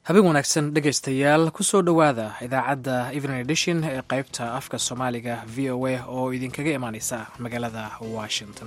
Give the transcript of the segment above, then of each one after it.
habeen wanaagsan dhegaystayaal kusoo dhowaada idaacadda evening edition ee qaybta afka soomaaliga v o a oo idinkaga imaaneysa magaalada washington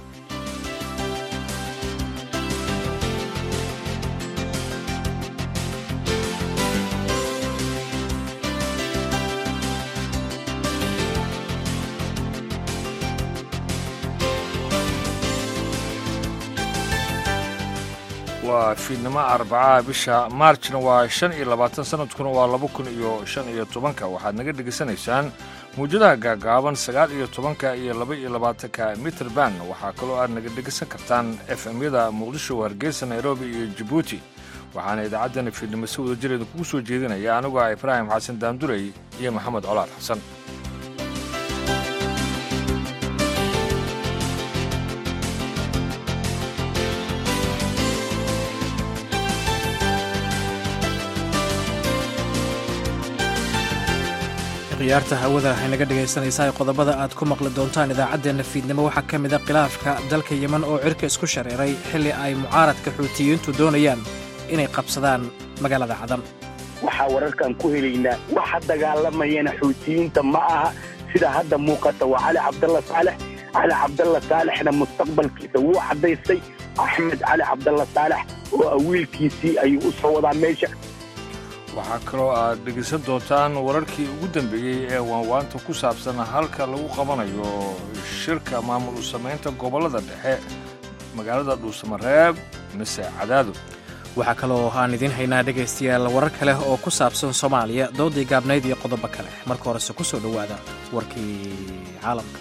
waa fiidnimo arbacaha bisha maarjna waa shan iyo labaatan sanadkuna waa laba kun iyo shan iyo tobanka waxaad naga dhegaysanaysaan mawjadaha gaagaaban sagaal iyo tobanka iyo laba iyo labaatanka mitrband waxaa kaloo aad naga dhegaysan kartaan f m-yada muqdisho hargeysa nairobi iyo jabuuti waxaana idaacaddani fiidnimo si wada jireeda kugu soo jeedinaya anigoo ah ibraahim xasan daandurey iyo maxamed colaad xasan khiyaarta hawada waxay naga dhegaysanaysaa qodobada aad ku maqli doontaan idaacaddeenna fiidnimo waxaa ka mida khilaafka dalka yeman oo cirka isku shareeray xilli ay mucaaradka xuutiyiintu doonayaan inay qabsadaan magaalada cadan waxaa wararkan ku helaynaa waxa dagaalamayana xuutiyiinta ma aha sida hadda muuqata waa cali cabdalla saalex cali cabdalla saalexna mustaqbalkiisa wuu caddaystay axmed cali cabdalla saalex oo awiilkiisii ayuu u soo wadaa meesha waxaa kaloo aad dhegaysan doontaan wararkii ugu dambeeyey ee waanwaanta ku saabsan halka lagu qabanayo shirka maamul u samaynta gobollada dhexe magaalada dhuusamareeb mise cadaado waxaa kaloo aan idiin haynaa dhegaystayaal warar kale oo ku saabsan soomaaliya doodii gaabnayd iyo qodobo kale marka horese ku soo dhowaada warkii caalamka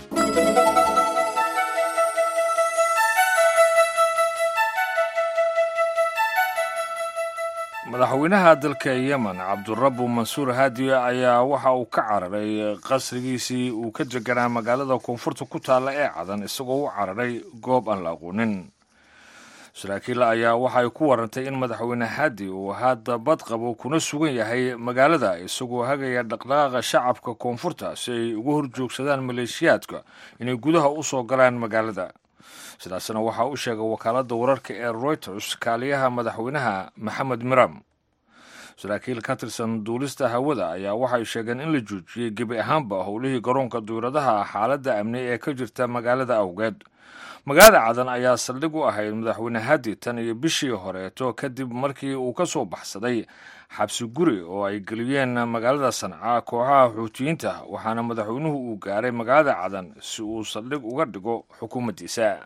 madaxweynaha dalka yemen cabdurabu mansuur haadiye ayaa waxa uu ka cararay qasrigiisii uu ka deganaa magaalada koonfurta ku taalla ee cadan isagoo u cararay goob aan la aqoonin saraakiil ayaa waxay ku warantay in madaxweyne haadi uu hadda bad qabo kuna sugan yahay magaalada isagoo hagaya dhaqdhaqaaqa shacabka koonfurta si ay uga horjoogsadaan maleeshiyaadka inay gudaha u soo galaan magaalada sidaasna waxaa u sheegay wakaaladda wararka ee royters kaaliyaha madaxweynaha maxamed miram saraakiil ka tirsan duulista hawada ayaa waxay sheegeen in la joojiyey gebi ahaanba howlihii garoonka duuradaha xaaladda amni ee ka jirta magaalada awgeed magaalada cadan ayaa saldhig u ahayd madaxweyne hadi tan iyo bishii horeeto kadib markii uu ka soo baxsaday xabsi guri oo ay geliyeen magaalada sanca kooxaha xuutiyiinta waxaana madaxweynuhu uu gaaray magaalada cadan si uu saldhig uga dhigo xukuumaddiisa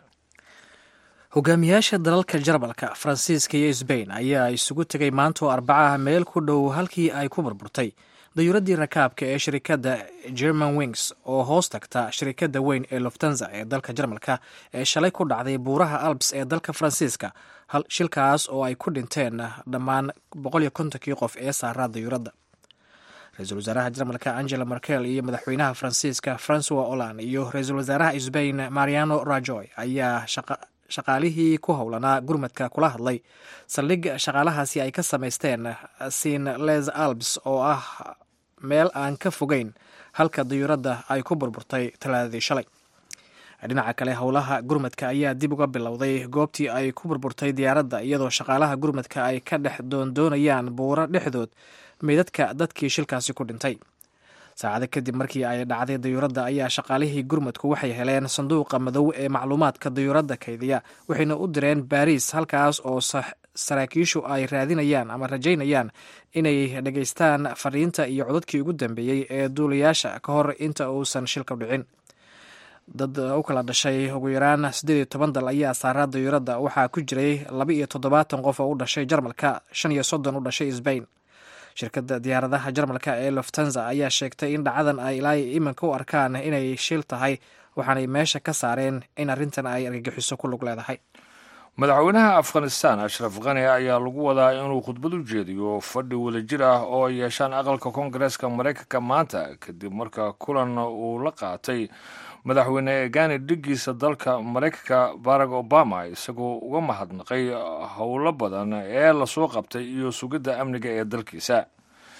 hogaamiyaasha dalalka jarmalka faransiiska iyo sbain ayaa isugu tegay maanta oo arbacaha meel ku dhow halkii ay ku burburtay dayuuraddii rakaabka ee shirikadda german wings oo hoos tagta shirikadda weyn ee loftanza ee dalka jarmalka ee shalay ku dhacday buuraha alps ee dalka faransiiska shilkaas oo ay ku dhinteen dhammaan boqol iyo kontonkii qof ee saaraa dayuuradda ra-iisul wasaaraha jarmalka angela merkel iyo madaxweynaha faransiiska francois holland iyo ra-iisul wasaaraha sbain mariano rajoy ayaa shaqaalihii ku howlanaa gurmadka kula hadlay saldhig shaqaalahaasi ay ka samaysteen sin les alps oo ah meel aan ka fogeyn halka dayuuradda ay ku burburtay talaadadii shalay dhinaca kale howlaha gurmadka ayaa dib uga bilowday goobtii ay ku burburtay diyaaradda iyadoo shaqaalaha gurmadka ay ka dhex doondoonayaan buuro dhexdood meydadka dadkii shilkaasi ku dhintay saacado kadib markii ay dhacday dayuuradda ayaa shaqaalihii gurmadku waxay heleen sanduuqa madow ee macluumaadka dayuuradda kaydiya waxayna u direen baariis halkaas oo saraakiishu ay raadinayaan ama rajaynayaan inay dhegaystaan fariinta iyo codadkii ugu dambeeyey ee duulayaasha ka hor inta uusan shilka dhicin dad u kala dhashay ugu yaraan siddeed iyo toban dal ayaa saaraa dayuuradda waxaa ku jiray laba iyo toddobaatan qof oo u dhashay jarmalka shan iyo soddon u dhashay sbain shirkadda diyaaradaha jarmalka ee loftanza ayaa sheegtay in dhacadan ay ilaa iminka u arkaan inay shil tahay waxaanay meesha ka saareen in arrintan ay argagixiso ku lug leedahay madaxweynaha afghanistan ashraf khani ayaa lagu wadaa inuu khudbad u jeediyo fadhi wadajir ah oo ay yeeshaan aqalka koongareeska maraykanka maanta kadib marka kulan uu la qaatay madaxweyne gani dhigiisa dalka maraykanka barack obama isagoo uga mahadnaqay howlo badan ee lasoo qabtay iyo sugidda amniga ee dalkiisa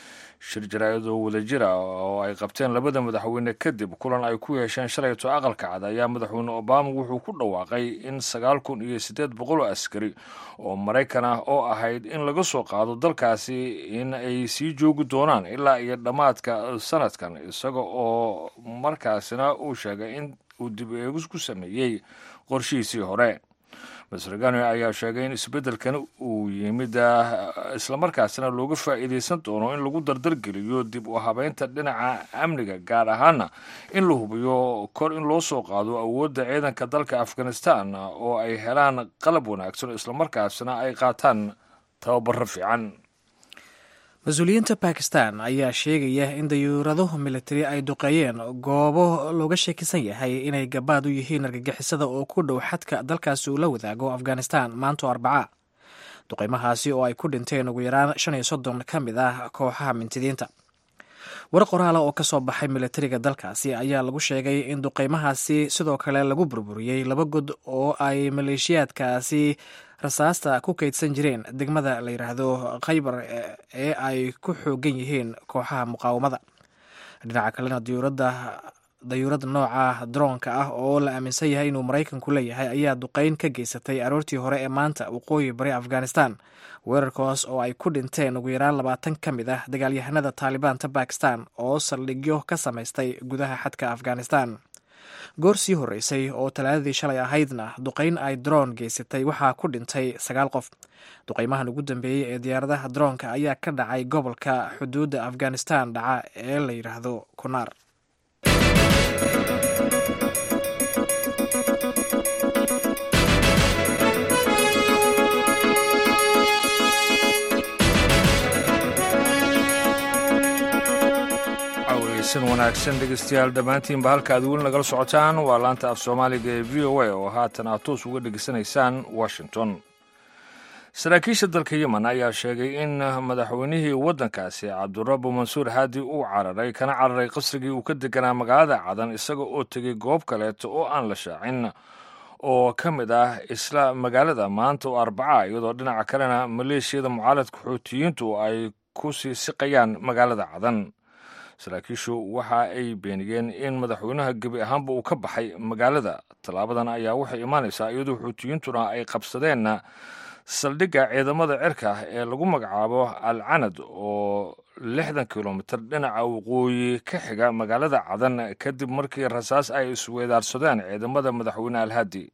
shir jaraa'idoo wadajira oo ay qabteen labada madaxweyne kadib kulan ay ku yeesheen shalayto aqalka cad ayaa madaxweyne obama wuxuu ku dhawaaqay in sagaal kun iyo siddeed boqol oo askari oo maraykan ah oo ahayd in laga soo qaado dalkaasi in ay sii joogi doonaan ilaa iyo dhammaadka sanadkan isaga oo markaasina uu sheegay in uu dib eegis ku sameeyey qorshihiisii hore master gano ayaa sheegay in isbeddelkan uu yimid islamarkaasina looga faa'iidaysan doono in lagu dardargeliyo dib u habeynta dhinaca amniga gaar ahaana in la hubiyo kor in loo soo qaado awoodda ciidanka dalka afghanistan oo ay helaan qalab wanaagsan islamarkaasina ay qaataan tababaro fiican mas-uuliyiinta bakistan ayaa sheegaya in dayuuradahu militari ay duqeeyeen goobo looga sheekisan yahay inay gabaad u yihiin argagixisada oo ku dhow xadka dalkaasi uu la wadaago afghanistan maanto arbaca duqeymahaasi oo ay ku dhinteen ugu yaraan shan iyo soddon ka mid ah kooxaha mintidiinta war qoraala oo ka soo baxay militariga dalkaasi ayaa lagu sheegay in duqeymahaasi sidoo kale lagu burburiyey laba god oo ay maleeshiyaadkaasi rasaasta ku kaydsan jireen degmada la yidhaahdo khaybar ee ay ku xoogan yihiin kooxaha muqaawamada dhinaca kalena diyuuradda dayuurad nooca droonka ah oo la aaminsan yahay inuu maraykanku leeyahay ayaa duqeyn ka geysatay aroortii hore ee maanta waqooyi bari afghanistan weerarkaas oo ay ku dhinteen ugu yaraan labaatan ka mid ah dagaalyahanada taalibaanta bakistan oo saldhigyo ka samaystay gudaha xadka afghanistan goor sii horreysay oo talaadadii shalay ahaydna duqeyn ay droon geysatay waxaa ku dhintay sagaal qof duqeymahan ugu dambeeyey ee diyaaradaha droonka ayaa ka dhacay gobolka xuduudda afghanistan dhaca ee la yidhaahdo kunaar san wanaagsan dhegeystayaal dhammaantiinba halka aad weli nagala socotaan waa laanta af soomaaliga ee v o a oo haatan aad toos uga dhegeysanaysaan washington saraakiisha dalka yemen ayaa sheegay in madaxweynihii waddankaasi cabdurabu mansuur haadi uu cararay kana cararay qasrigii uu ka deganaa magaalada cadan isaga oo tegey goob kaleeto oo aan la shaacin oo ka mid ah isla magaalada maanta oo arbaca iyadoo dhinaca kalena maleeshiyada mucaaradka xuutiyiintu ay ku sii siqayaan magaalada cadan saraakiishu waxa ay beeniyeen in madaxweynaha gebi ahaanba uu ka baxay magaalada tallaabadan ayaa waxay imaanaysaa iyadoo xuutiyiintuna ay qabsadeen saldhigga ciidamada cirka ee lagu magacaabo al canad oo lixdan kilomitir dhinaca waqooyi ka xiga magaalada cadan kadib markii rasaas ay isweedaarsadeen ciidamada madaxweyne alhadi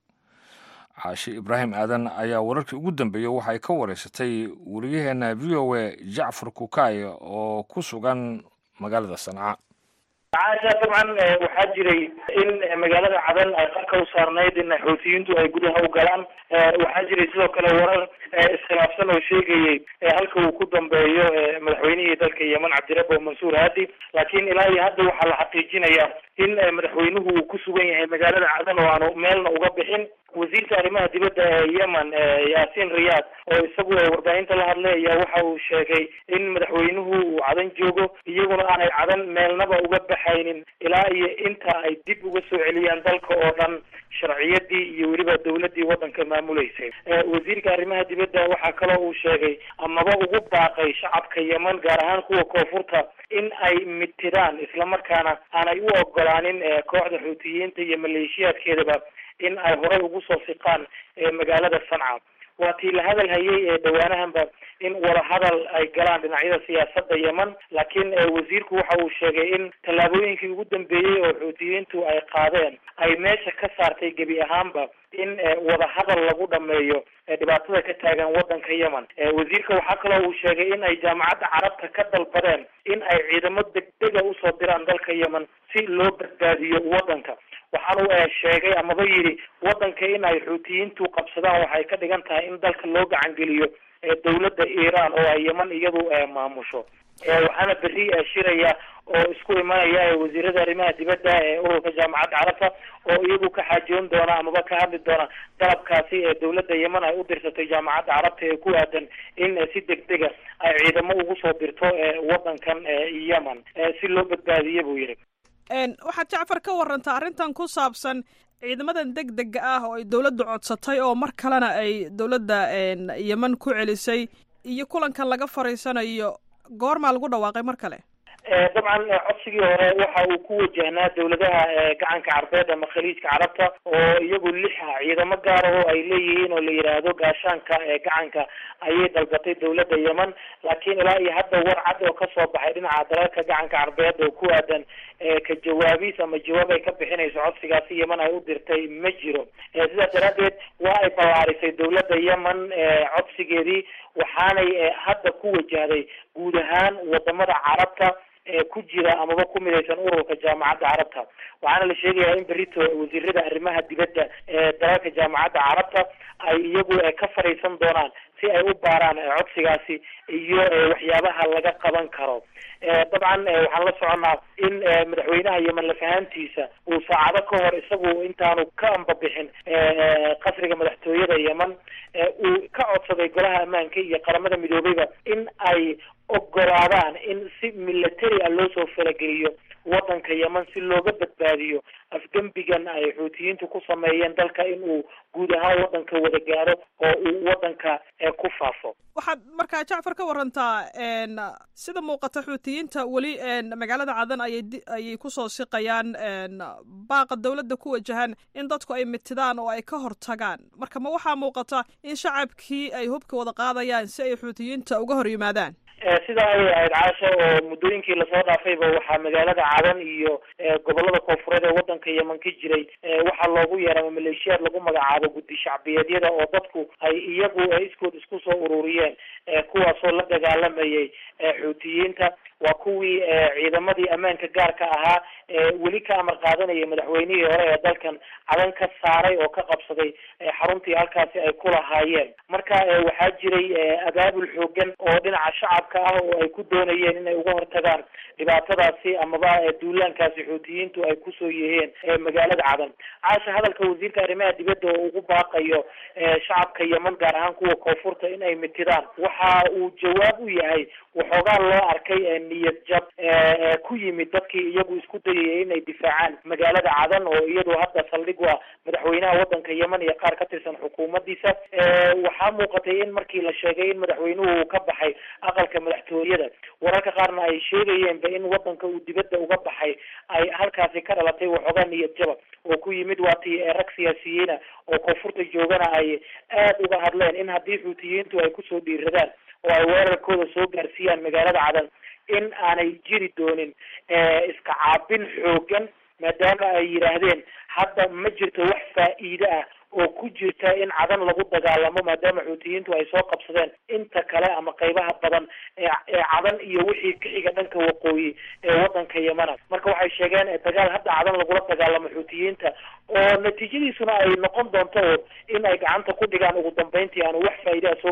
caashi ibraahim aadan ayaa wararkii ugu dambeeyey waxay ka wareysatay wariyaheena v o a jacfar kukay oo ku sugan magaalada sanca caasha dabcan waxaa jiray in magaalada cadan ay qarka u saarnayd in xuutiyiintu ay gudaha u galaan waxaa jiray sidoo kale warar iskhilaafsan oo sheegayey halka uu ku dambeeyo madaxweynihii dalka yemen cabdirabo mansuur haadi laakiin ilaa iyo hadda waxaa la xaqiijinayaa in madaxweynuhu uu ku sugan yahay magaalada cadan oo aanu meelna uga bixin wasiirka arrimaha dibadda ee yemen yaasiin riyaad oo isagu warbaahinta la hadlay ayaa waxa uu sheegay in madaxweynuhu uu cadan joogo iyaguna aanay cadan meelnaba uga baxaynin ilaa iyo inta ay dib uga soo celiyaan dalka oo dhan sharciyadii iyo weliba dawladii waddanka maamuleysay wasiirka arrimaha dibadda waxaa kaloo uu sheegay amaba ugu baaqay shacabka yemen gaar ahaan kuwa koonfurta in ay mitiraan islamarkaana aanay u ogolaanin kooxda xuutiyiinta iyo maleeshiyaadkeedaba in ay horey ugu soo siqaan magaalada sanca waa tii la hadal hayay ee dhawaanahanba in wadahadal ay galaan dhinacyada siyaasadda yemen laakiin wasiirku waxa uu sheegay in tallaabooyinkii ugu dambeeyey oo xuutiyiintu ay qaadeen ay meesha ka saartay gebi ahaanba in wadahadal lagu dhameeyo dhibaatada ka taagan waddanka yemen wasiirka waxaa kaloo uu sheegay in ay jaamacadda carabta ka dalbadeen in ay ciidamo degdega usoo diraan dalka yemen si loo badbaadiyo waddanka waxaanu sheegay amaba yidhi waddanka in ay xuutiyiintu qabsadaan waxay ka dhigan tahay in dalka loo gacangeliyo dawladda iiraan oo ay yemen iyadu maamusho waxaana berri shiraya oo isku imanaya wasiirada arrimaha dibadda ee ururka jaamacadda carabta oo iyagu ka xaajoon doona amaba ka hadli doona dalabkaasi ee dawladda yemen ay u dirsatay jaamacadda carabta ee ku aadan in si degdega ay ciidamo ugu soo dirto waddankan yemen si loo badbaadiye buu yidhi waxaad jacfar ka warantaa arrintan ku saabsan ciidamadan deg dega ah oo ay dowladda codsatay oo mar kalena ay dowladda yemen ku celisay iyo kulankan laga fariisanayo goormaa lagu dhawaaqay mar kale dabcan codsigii hore waxa uu ku wajahnaa dawladaha gacanka carbeed ama khaliijka carabta oo iyagu lixa ciidamo gaar ah oo ay leeyihiin oo la yidhaahdo gaashaanka gacanka ayay dalbatay dawladda yemen laakiin ilaa iyo hadda war cad oo kasoo baxay dhinaca dalalka gacanka carbeed oo ku aadan ka jawaabiis ama jawaab ay ka bixinayso codsigaasi yemen ay u dirtay ma jiro sidaas daraadeed waa ay ballaarisay dawladda yemen codsigeedii waxaanay hadda ku wajahday guud ahaan wadamada carabta ku jira amaba ku midaysan ururka jaamacadda carabta waxaana la sheegayaa in berito wasiirada arrimaha dibadda ee dalalka jaamacadda carabta ay iyagu ka fadhiisan doonaan si ay u baaraan codsigaasi iyo waxyaabaha laga qaban karo dabcan waxaan la soconnaa in madaxweynaha yemen lafahantiisa uu saacado ka hor isagu intaanu ka ambabixin qasriga madaxtooyada yemen uu ka codsaday golaha ammaanka iyo qaramada midoobeyba in ay ogolaadaan in si military a loo soo falageliyo waddanka yemen si looga badbaadiyo afgembigan ay xuutiyiintu ku sameeyeen dalka in uu guud ahaan waddanka wada gaaro oo uu waddanka ku faafo waxaad markaa jacfar ka warantaa sida muuqata xuutiyiinta weli magaalada cadan ayay ayay kusoo siqayaan baaqa dawladda ku wajahan in dadku ay mitidaan oo ay ka hortagaan marka ma waxaa muuqata in shacabkii ay hubka wada qaadayaan si ay xuutiyiinta uga hor yimaadaan sidaa ayay ahayd caasha oo muddooyinkii lasoo dhaafayba waxaa magaalada cadan iyo gobolada koonfureed ee waddanka yemen ka jiray waxaa loogu yeerama maleeshiyaad lagu magacaabo guddi shacbiyeedyada oo dadku ay iyagu iskood isku soo ururiyeen kuwaasoo la dagaalamayay xuutiyiinta waa kuwii ciidamadii ammaanka gaarka ahaa weli ka amar qaadanayay madaxweynihii hore ee dalkan cadan ka saaray oo ka qabsaday xaruntii halkaasi ay ku lahaayeen marka waxaa jiray abaabul xoogan oo dhinaca shacabka ah oo ay ku doonayeen inay uga hortagaan dhibaatadaasi amaba duulaankaasi xuutiyiintu ay kusoo yiheen magaalada cadan caasha hadalka wasiirka arrimaha dibadda oo ugu baaqayo shacabka yemen gaar ahaan kuwa koonfurta in ay mitidaan waxa uu jawaab u yahay waxoogaa loo arkay niyad jab ku yimid dadkii iyagu isku dayayay inay difaacaan magaalada cadan oo iyadu hadda saldhig waa madaxweynaha waddanka yemen iyo qaar ka tirsan xukuumaddiisa waxaa muuqatay in markii la sheegay in madaxweynuhu uu ka baxay aqalka madaxtooyada wararka qaarna ay sheegayeenba in waddanka uu dibadda uga baxay ay halkaasi ka dhalatay waxoogaa niyad jaba oo ku yimid waatii rag siyaasiyiina oo koonfurta joogana ay aad uga hadleen in haddii xuutiyiintu ay kusoo dhiiradaan oo ay weerarkooda soo gaarsiiyaan magaalada cadan in aanay jiri doonin iska caabin xoogan maadaama ay yidhaahdeen hadda ma jirto wax faa'iide ah oo ku jirta in cadan lagu dagaalamo maadaama xuutiyiintu ay soo qabsadeen inta kale ama qeybaha badan ee cadan iyo wixii ka xiga dhanka waqooyi ee waddanka yemana marka waxay sheegeen dagaal hadda cadan lagula dagaalamo xuutiyiinta oo natiijadiisuna ay noqon doonto in ay gacanta ku dhigaan ugu dambeyntii aanu wax faa'iide ah soo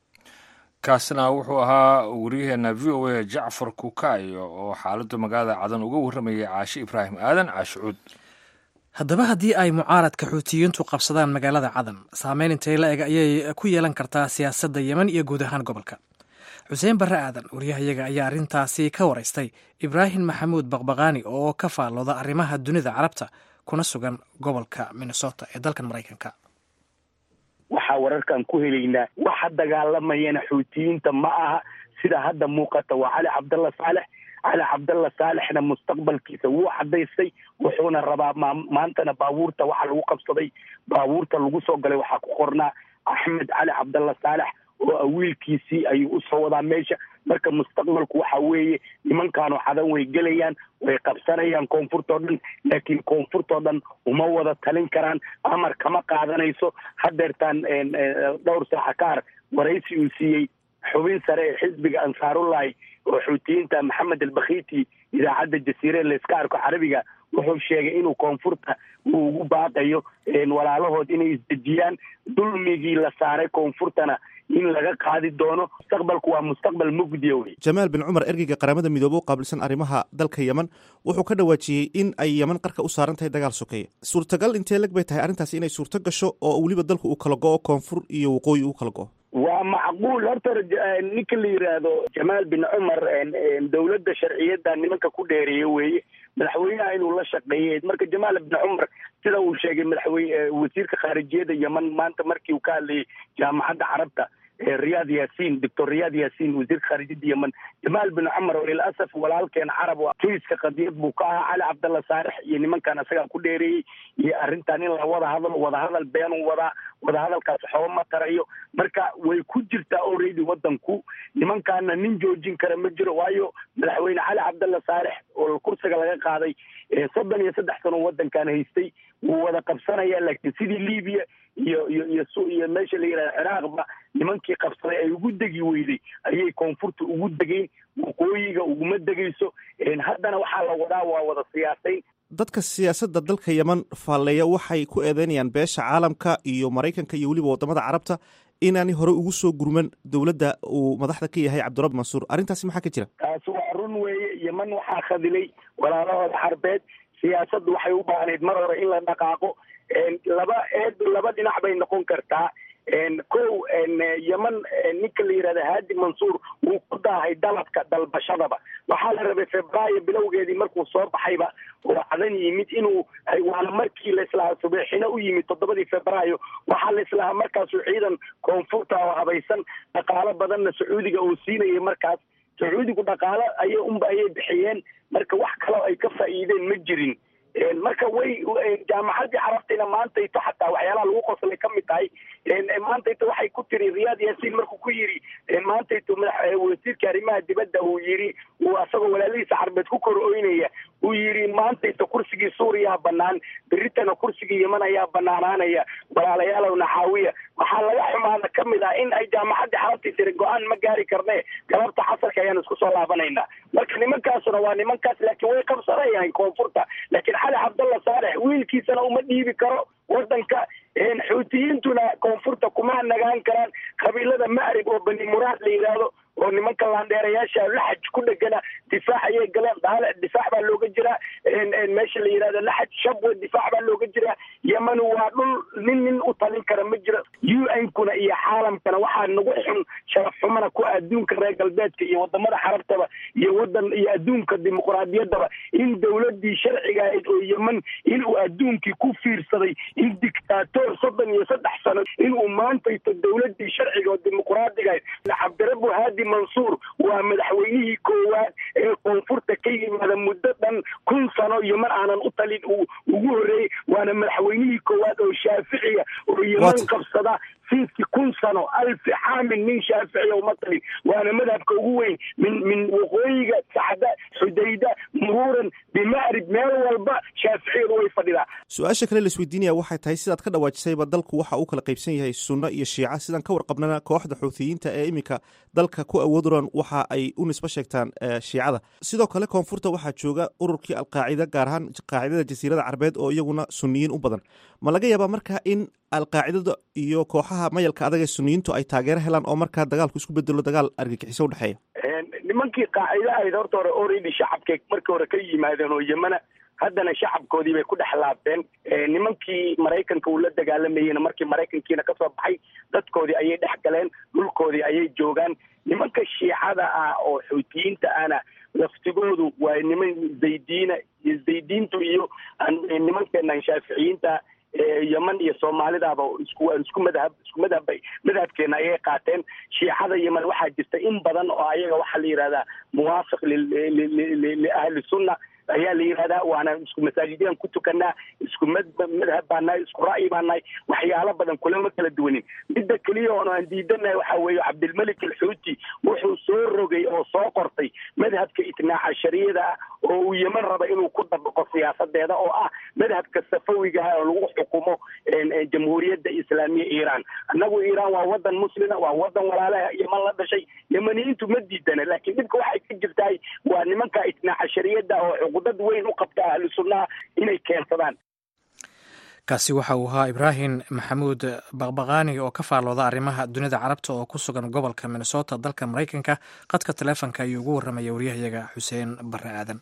kaasina wuxuu ahaa waryaheena v o a jacfar kukaayo oo xaaladda magaalada cadan uga warramayay caashe ibraahim aadan caashicuud haddaba haddii ay mucaaradka xuutiyiintu qabsadaan magaalada cadan saameyn intay la eg ayay ku yeelan kartaa siyaasadda yemen iyo guud ahaan gobolka xuseen barre aadan waryahayaga ayaa arrintaasi ka waraystay ibraahim maxamuud baqbaqaani oo ka faallooda arrimaha dunida carabta kuna sugan gobolka minnesota ee dalkan maraykanka waxaa wararkan ku helaynaa waxa dagaalamayana xuutiyiinta ma aha sida hadda muuqata waa cali cabdalla saalex cali cabdalla saalexna mustaqbalkiisa wuu cadaystay wuxuuna rabaa maantana baabuurta waxa lagu qabsaday baabuurta lagu soo galay waxaa ku qornaa axmed cali cabdalla saalex oo awiilkiisii ayuu usoo wadaa meesha marka mustaqbalku waxa weeye nimankaanu cadan way gelayaan way qabsanayaan koonfurtoo dhan laakiin koonfurtoo dhan uma wada talin karaan amar kama qaadanayso hadeertaan dhowr saaxa kaar waraysi uu siiyey xubin sare ee xisbiga ansaarullahi oo xuutiyiinta maxamed albakhiti idaacadda jasiire layska arko carabiga wuxuu sheegay inuu koonfurta uu ugu baaqayo walaalahood inay isdejiyaan dulmigii la saaray koonfurtana in laga qaadi doono mustaqbalku waa mustaqbal mugdiya wey jamaal bin cumar ergeyga qaramada midoobe u qaabilsan arrimaha dalka yemen wuxuu ka dhawaajiyey in ay yemen qarka u saaran tahay dagaal sokeeye suurtagal intee leg bay tahay arrintaasi inay suurto gasho oo weliba dalku uu kala go-o koonfur iyo waqooyi uu kala go-o waa macquul horta ninka la yidhaahdo jamaal bin cumar dowladda sharciyadda nimanka ku dheereeya weeye madaxweynaha inuu la shaqeeyey marka jamaal bin cumar sida uu sheegay madaxweyne wasiirka khaarijiyada yemen maanta markii uu ka hadlayay jaamacadda carabta riyaad yaasiin doctor riyaad yaasiin wasiirka khaarijada yemen jamaal bin cumar oo lilasaf walaalkeen carab tuiska qadiyad buu ka ahaa cali cabdalla saalex iyo nimankan isagaa ku dheereeyey iyo arrintan in la wada hadlo wadahadal beenuu wadaa wadahadalkaas waxooba ma tarayo marka way ku jirtaa already wadanku nimankaana nin joojin kara ma jiro waayo madaxweyne cali cabdalla saalex oo kursiga laga qaaday soddon iyo saddex sano wadankan haystay wuu wada qabsanaya laakiin sidii libiya iyo iyo iyo su iyo meesha la yidhahda ciraaqba nimankii qabsaday ay ugu degi weyday ayay koonfurta ugu degeyn waqooyiga uguma degayso haddana waxaa la wadaa waa wada siyaasayn dadka siyaasadda dalka yeman faalleeya waxay ku eedeynayaan beesha caalamka iyo maraykanka iyo weliba waddamada carabta inaanay hore ugu soo gurman dowladda uu madaxda ka yahay cabdirabi mansuur arrintaasi maxaa ka jira taasi waa run weeye yeman waxaa khadilay walaalahooda carbeed siyaasaddu waxay u baahnayd mar hore in la dhaqaaqo laba eed laba dhinac bay noqon kartaa kow yeman ninka la yidhahda haadi mansuur wuu ku daahay dalabka dalbashadaba waxaa la rabay febraayo bilowgeedii markuu soo baxayba oo cadan yimid inuu waana markii laislahaa subeexina u yimid toddobadii febraayo waxaa laislahaa markaasuu ciidan koonfurta oo habaysan dhaqaalo badanna sacuudiga uu siinayay markaas sacuudigu dhaqaalo ayay unba ayay bixiyeen marka wax kaloo ay ka faa'iideen ma jirin marka way jaamacaddii carabtina maantayto xataa waxyaalaha lagu qoslay ka mid tahay maantayto waxay ku tiri riyaad yaasiin markuu ku yidhi maantayto madax wasiirka arrimaha dibadda uu yidhi uu asagoo walaalihiisa carbeed ku kor oynaya uu yidhi maantayto kursigii suuriyaa banaan beritana kursigii yeman ayaa banaanaanaya walaalayaalow naxaawiya waxaa laga xumaada ka mid ah in ay jaamacaddii carabtii tiri go-aan ma gaari karne galabta xasarka ayaan isku soo laabanaynaa marka nimankaasuna waa nimankaas laakiin way qabsanayaan koonfurta laakiin cali cabdalla saalex wiilkiisana uma dhiibi karo wadanka xuutiyiintuna koonfurta kuma nagaan karaan qabiilada macrib oo bani muraad la yidhaahdo oo nimanka laandheerayaasha laxaj ku dhegana difaac ayay galeen daale difaac baa looga jiraa meesha la yidhahdo laxaj shabwe difaac baa looga jiraa yemen waa dhul nin nin u talin kara ma jiro u n kuna iyo caalamkana waxaa nagu xun sharaf xumana ku adduunka reer galbeedka iyo wadamada xarabtaba iyo wadan iyo adduunka dimuqraadiyaddaba in dowladii sharciga ahayd oo yemen inuu adduunkii ku fiirsaday in dictator soddon iyo saddex sano inuu maantayto dowladii sharciga oo dimuqraadiga ahayd cabdirabu haadi mansuur waa madaxweynihii koowaad ee koonfurta ka yimaada muddo dhan kun sano yeman aanan u talin ugu horreeyey waana madaxweynihii koowaad oo shaaficiya oo yeman qabsada fiiskii kun sano alfi xaamil nin shaaficiya uma talin waana madhabka ugu weyn min min waqooyiga saxda xudayda muruuran bimacrib meel walba shaaficiyadu way fadhidaa su-aasha kale laisweydiinaya waxay tahay sidaad ka dhawaajisayba dalku waxa uu kala qaybsan yahay sunno iyo shiica sidaan ka warqabnana kooxda xuuthiyiinta ee iminka dalka ku awooduran waxa ay u nisbo sheegtaan shiicada sidoo kale koonfurta waxaa jooga ururkii alqaacida gaar ahaan qaacidada jasiirada carbeed oo iyaguna suniyiin u badan ma laga yaabaa marka in alqaacidada iyo kooxaha mayalka adag ee suniyiintu ay taageero helaan oo markaa dagaalku isku bedelo dagaal argagixiso udhexeeya nimankii qaacida ahayd horta hore already shacabkay markii hore ka yimaadeen oo yemana haddana shacabkoodii bay ku dhex laabteen nimankii maraykanka uu la dagaalamayeyna markii maraykankiina kasoo baxay dadkoodii ayay dhex galeen dhulkoodii ayay joogaan nimanka shiicada ah oo xuutiyiinta ahna laftigoodu waa niman zaydiina iyo zaydiintu iyo nimankeenan shaaficiyiinta yeman iyo soomaalidaaba isku isku madhab isku madhabbay madhabkeena ayay qaateen shiicada yeman waxaa jirta in badan oo ayaga waxaa la yidhahdaa muwaafiq liahli sunna ayaa la yidhahdaa waana isku masaajidyadan ku tukanaa isku mad madhab baa nahay isku ra'yi baa nahay waxyaalo badan kulama kala duwanin midda keliya oon aan diidanahay waxaa weeye cabdilmalik alxuuti wuxuu soo rogay oo soo qortay madhabka itnaaca shariyada ah oo uu yeman raba inuu ku dabaqo siyaasadeeda oo ah madhabka safawiga ah oo lagu xukumo jamhuuriyadda islaamiya iiraan annagu iiraan waa wadan muslima waa wadan walaalaha yeman la dhashay yemaniyiintu ma diidana laakiin dhibka waxay ka jirtahay waa nimanka itnaaca shariyada oo cuqudad weyn u qabta ahlu sunnaha inay keensadaan kaasi waxa uu ahaa ibraahim maxamuud baqbaqaani oo ka faallooda arrimaha dunida carabta oo ku sugan gobolka minnesota dalka maraykanka qadka taleefonka ayuu ugu warramaya waryahayaga xuseen barre aadan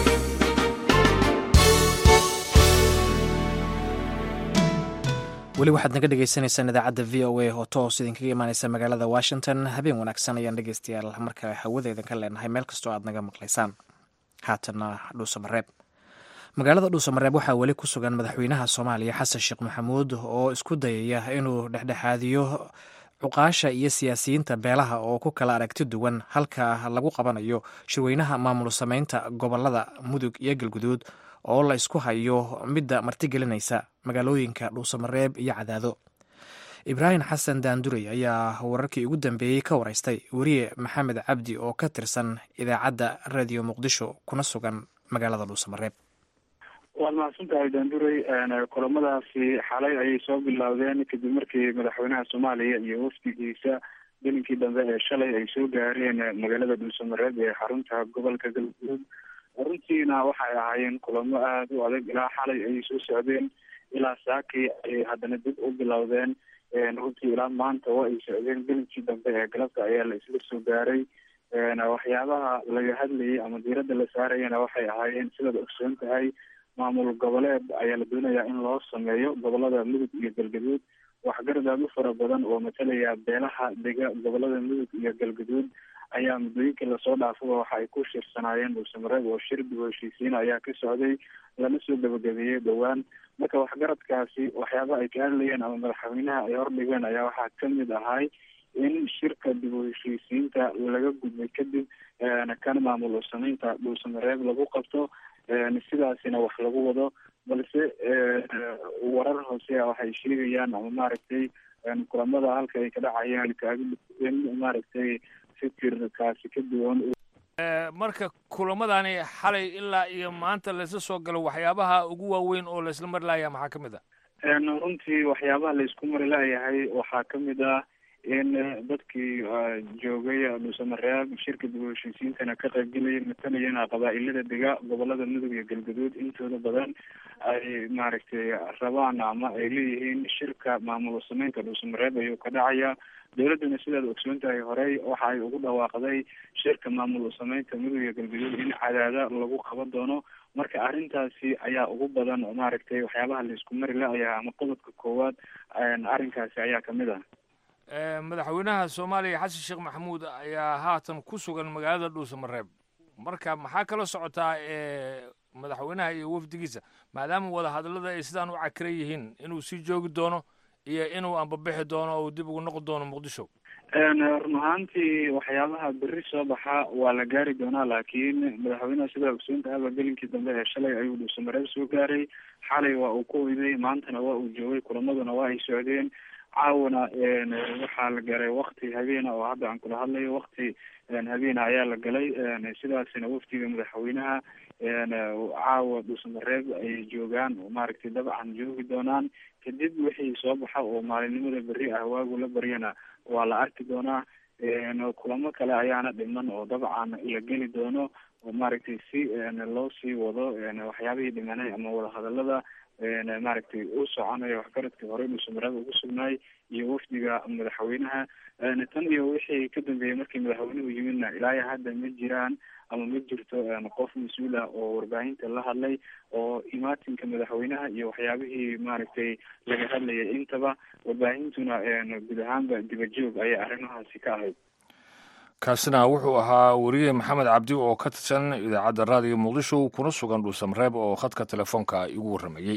weli weli waxaad naga dhegeysaneysaan idaacadda v o a oo toos idinkaga imaaneysa magaalada washington habeen wanaagsan ayaan dhegeystayaal marka hawada idinka leenahay meel kastoo aad naga maqlaysaan haatana dhuusamareeb magaalada dhuusamareeb waxaa weli ku sugan madaxweynaha soomaaliya xasan sheekh maxamuud oo isku dayaya inuu dhexdhexaadiyo cuqaasha iyo siyaasiyiinta beelaha oo ku kala aragti duwan halka lagu qabanayo shirweynaha maamul sameynta gobolada mudug iyo galguduud oo la isku hayo midda martigelinaysa magaalooyinka dhuusamareeb iyo cadaado ibraahim xasan daandurey ayaa wararkii ugu dambeeyey ka wareystay weriye maxamed cabdi oo ka tirsan idaacadda radio muqdisho kuna sugan magaalada dhuusamareeb waad mahadsantahay daandurey kulamadaasi xalay ayay soo bilowdeen kadib markii madaxweynaha soomaaliya iyo wafdigiisa gelinkii dambe ee shalay ay soo gaareen magaalada dhuusamareeb ee xarunta gobolka galguduud runtiina waxay ahaayeen kulamo aada u adag ilaa xalay ayay soo socdeen ilaa saakii ayay haddana dib u bilowdeen runtii ilaa maanta waa ay socdeen gelinkii dambe ee galabta ayaa la isla soo gaaray waxyaabaha laga hadlayay ama diiradda la saarayana waxay ahaayeen sidaad ogsoon tahay maamul goboleed ayaa la doonayaa in loo sameeyo gobolada mudug iyo galgaduud waxgarad aada u fara badan oo matalaya beelaha dega gobolada mudug iyo galgaduud ayaa muddooyinkii lasoo dhaafaba waxa ay ku shirsanaayeen dhuusamareeb oo shir dib heshiisiin ayaa ka socday lana soo gabagabeeyey dhowaan marka waxgaradkaasi waxyaaba ay ka hadlayeen ama madaxweynaha ay hordhigeen ayaa waxaa kamid ahay in shirka dib u heshiisiinta laga gudbay kadib kan maamul sameynta dhuusamareeb lagu qabto sidaasina wax lagu wado balse warar hoose waxay sheegayaan ama maaragtay kulamada halka ay ka dhacayaan kaain maaragtay fikirkaasi ka duwan marka kulamadani xalay ilaa iyo maanta laysla soo galo waxyaabaha ugu waaweyn oo laysla mari laaya maxaa ka mid ah runtii waxyaabaha laysku mari laayahay waxaa kamid ah in dadkii joogay dhuusamareeb shirka dib u heshiisiintana ka qaybgelaya matalayana qabaa-ilada dega gobolada mudug iyo galgaduud intooda badan ay maaragtay rabaan ama ay leeyihiin shirka maamul sameynta dhuusamareeb ayuu ka dhacaya dowladdana sidaad ogsoon tahay horey waxa ay ugu dhawaaqday shirka maamul sameynta mudug iyo galgaduud in cadaada lagu qaban doono marka arrintaasi ayaa ugu badan maaragtay waxyaabaha laisku mari la-aya ama qodobka koowaad arrinkaasi ayaa kamid ah madaxweynaha soomaaliya xasan sheekh maxamuud ayaa haatan ku sugan magaalada dhuusamareeb marka maxaa kala socotaa madaxweynaha iyo wafdigiisa maadaama wadahadallada ay sidaan u cakiran yihiin inuu sii joogi doono iyo inuu ambabixi doono oo dib ugu noqon doono muqdisho run ahaantii waxyaabaha berri soo baxa waa la gaari doonaa laakiin madaxweynaha sidaa ogsoon tahaba gelinkii dambe ee shalay ayuu dhuusamareeb soo gaaray xalay waa uu ku hoyday maantana waa uu joogay kulamaduna waa ay socdeen caawana waxaa la galay wakti habeena oo hadda aan kula hadlayo wakti habeena ayaa la galay sidaasina wafdiga madaxweynaha caawa dhuusamareeb ayay joogaan maaragtay dabcan joogi doonaan kadib wixii soo baxa oo maalinimada berri ah waagu la baryana waa la arki doonaa kulamo kale ayaana dhiman oo dabcan la geli doono oo maaragtay si loo sii wado waxyaabihii dhimanay ama wadahadalada maaragtay u soconayo waxgaradkii horey dhuusamareeb ugu sugnaay iyo wafdiga madaxweynaha tan iyo wixii ka dambeeyey markii madaxweynuhu yimidna ilaayo hadda ma jiraan ama ma jirto qof mas-uul ah oo warbaahinta la hadlay oo imaatinka madaxweynaha iyo waxyaabihii maaragtay laga hadlayay intaba warbaahintuna guud ahaanba dibajoog ayay arrimahaasi ka ahayd kaasina wuxuu ahaa weriye maxamed cabdi oo ka tirsan idaacadda raadiyo muqdisho kuna sugan dhuusamareeb oo khadka telefoonka igu warramayey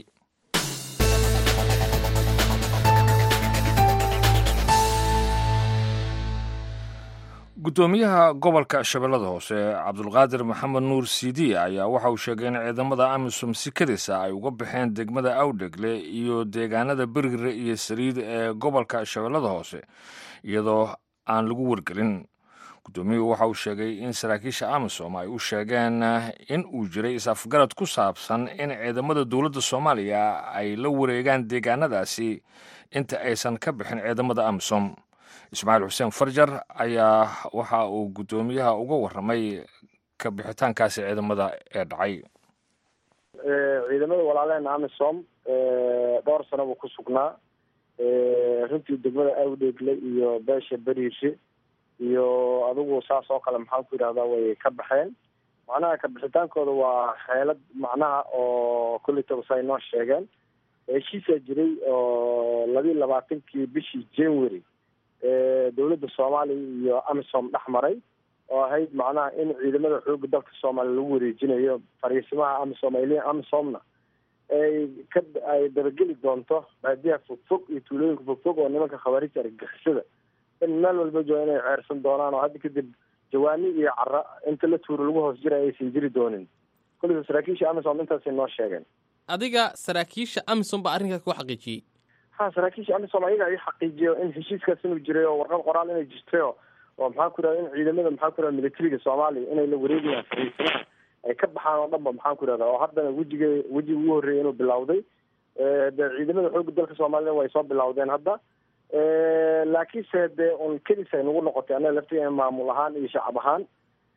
guddoomiyaha gobolka shabeellada hoose cabdulqaadir maxamed nuur siidi ayaa waxa uu sheegay in ciidamada amisom si kadisa ay uga baxeen degmada awdhegle iyo deegaanada bergire iyo saliid ee gobolka shabeellada hoose iyadoo aan lagu wargelin guddoomiyuhu waxa uu sheegay in saraakiisha amisom ay u sheegeen in uu jiray is-afgarad ku saabsan in ciidamada dowladda soomaaliya ay la wareegaan deegaanadaasi inta aysan ka bixin ciidamada amisom ismaaciil xuseen farjar ayaa waxa uu guddoomiyaha uga warramay ka bixitaankaasi ciidamada ee dhacay ciidamada walaaleena amisom dhowr sano buu ku sugnaa runtii degmada awdheegle iyo beesha beriishe iyo adigu saas oo kale maxaan ku yidhahdaa way ka baxeen macnaha kabixitaankooda waa xeelad macnaha oo kulli tabasa ay noo sheegeen heshiisaa jiray oo labiiyo labaatankii bishii january dowladda soomaaliya iyo amisom dhex maray oo ahayd macnaha in ciidamada xooga dalka soomaaliya lagu wareejinayo fariisimaha amisom ay leeyihin amisomna ay ka ay dabageli doonto baadiyaha fogfog iyo tuulooyinka fogfog oo nimanka khawaariijta argagixisada in meel walba jooga inay ceersan doonaan oo hadda kadib jawaani iyo cara inta la tuuro lagu hoos jira aysan jiri doonin kulliba saraakiisha amisom intaasay noo sheegeen adiga saraakiisha amisom baa arrinkaas ku xaqiijiyey ha saraakiisha amisom ayaga ay xaqiijiyo in heshiiskaas inuu jiray oo warqad qoraal inay jirtayo oo maxaa ku irahda in ciidamada maxaa ku irahda militariga soomaaliya inay la wareegayaan fariisimaha ay ka baxaan oo dhan ba maxaan ku irahda oo haddana wejiga wejiga ugu horreeyay inuu bilowday de ciidamada xooga dalka soomaaliyana way soo bilowdeen hadda laakiinse dee un kedis ay nagu noqotay annaga laftigeena maamul ahaan iyo shacab ahaan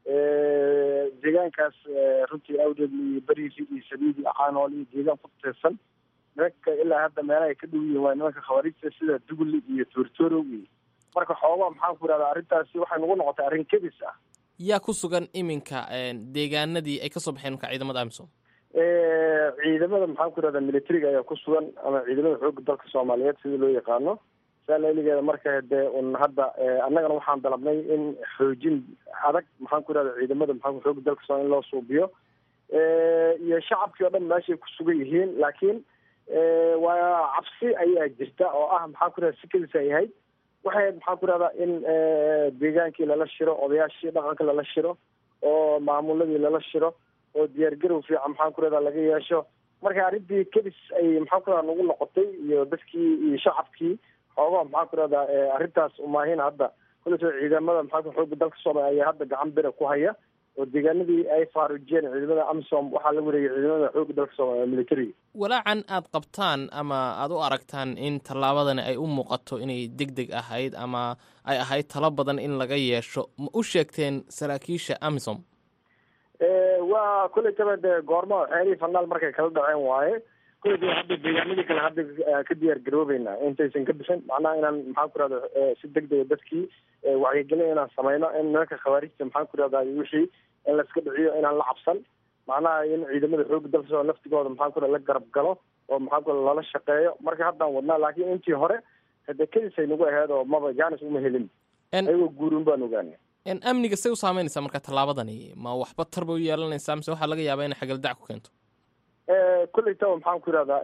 deegaankaas runtii awdeed iyo beriisi iyo sabiid iyo caanool iyo deegaan ku tirsan nimanka ilaa hadda meelaha ay ka dhow yihiin waa nimanka khawaariijta sida dugli iyo toortoorow iyo marka xoogaa maxaan ku irahdaa arrintaasi waxay nagu noqotay arrin kedis ah yaa ku sugan iminka deegaanadii ay kasoo baxeen marka ciidamada amisom ciidamada maxaan ku irahdaa militariga ayaa ku sugan ama ciidamada xooga dalka soomaaliyeed sida loo yaqaano saalailigeeda marka dee un hadda annagana waxaan dalabnay in xoojin adag maxaan ku irahda ciidamada maxaa xooga dalka soomaliya in loo suubiyo iyo shacabkii oo dhan meeshay ku sugan yihiin laakiin waa cabsi ayaa jirta oo ah maxaan ku irahda sikadiis ay ahayd waxay ahayd maxaan ku irahdaa in deegaankii lala shiro odayaashii dhaqanka lala shiro oo maamuladii lala shiro oo diyaargarow fiican maxaan ku irahdaa laga yeesho marka arrintii kedis ay maxaan ku irahda nagu noqotay iyo dadkii iyo shacabkii xoogaa maxaan ku irahdaa arrintaas umaahin hadda kuleso ciidamada maxaa xooga dalka soomaaliya ayaa hadda gacan bira ku haya oo deegaanadii ay faarujiyeen ciidamada amisom waxaa la wareegay ciidamada xooga dalka soomaaliya militariga walaacan aad qabtaan ama aada u aragtaan in tallaabadani ay u muuqato inay deg deg ahayd ama ay ahayd talo badan in laga yeesho ma u sheegteen saraakiisha amisom waa kuleytaba dee goorma xeelihii fanaal markay kala dhaceen waaye kuleytaba hadda deegaanadii kale hadda ka diyaar garoobeynaa intaysan ka bixin macnaha inaan maxaan ku irahda si deg dega dadkii wacyigelin inaan sameyno in nimanka khawaarijta maxaan ku irahda wixii in laiska dhiciyo inaan la cabsan macnaha in ciidamada xooga dalka soo laftigooda maxaan ku la garab galo oo maxaan ku lala shaqeeyo marka haddaan wadnaa laakiin intii hore hade kedisay nagu aheyd oo maba jaanis uma helin ayagoo guurin baan ogaanay amniga say u saameynaysaa marka tallaabadani ma waxba tar bay u yeelanaysaa mise waxaa laga yaabaa inay xagaldac ku keento kulleytaba maxaan ku irahdaa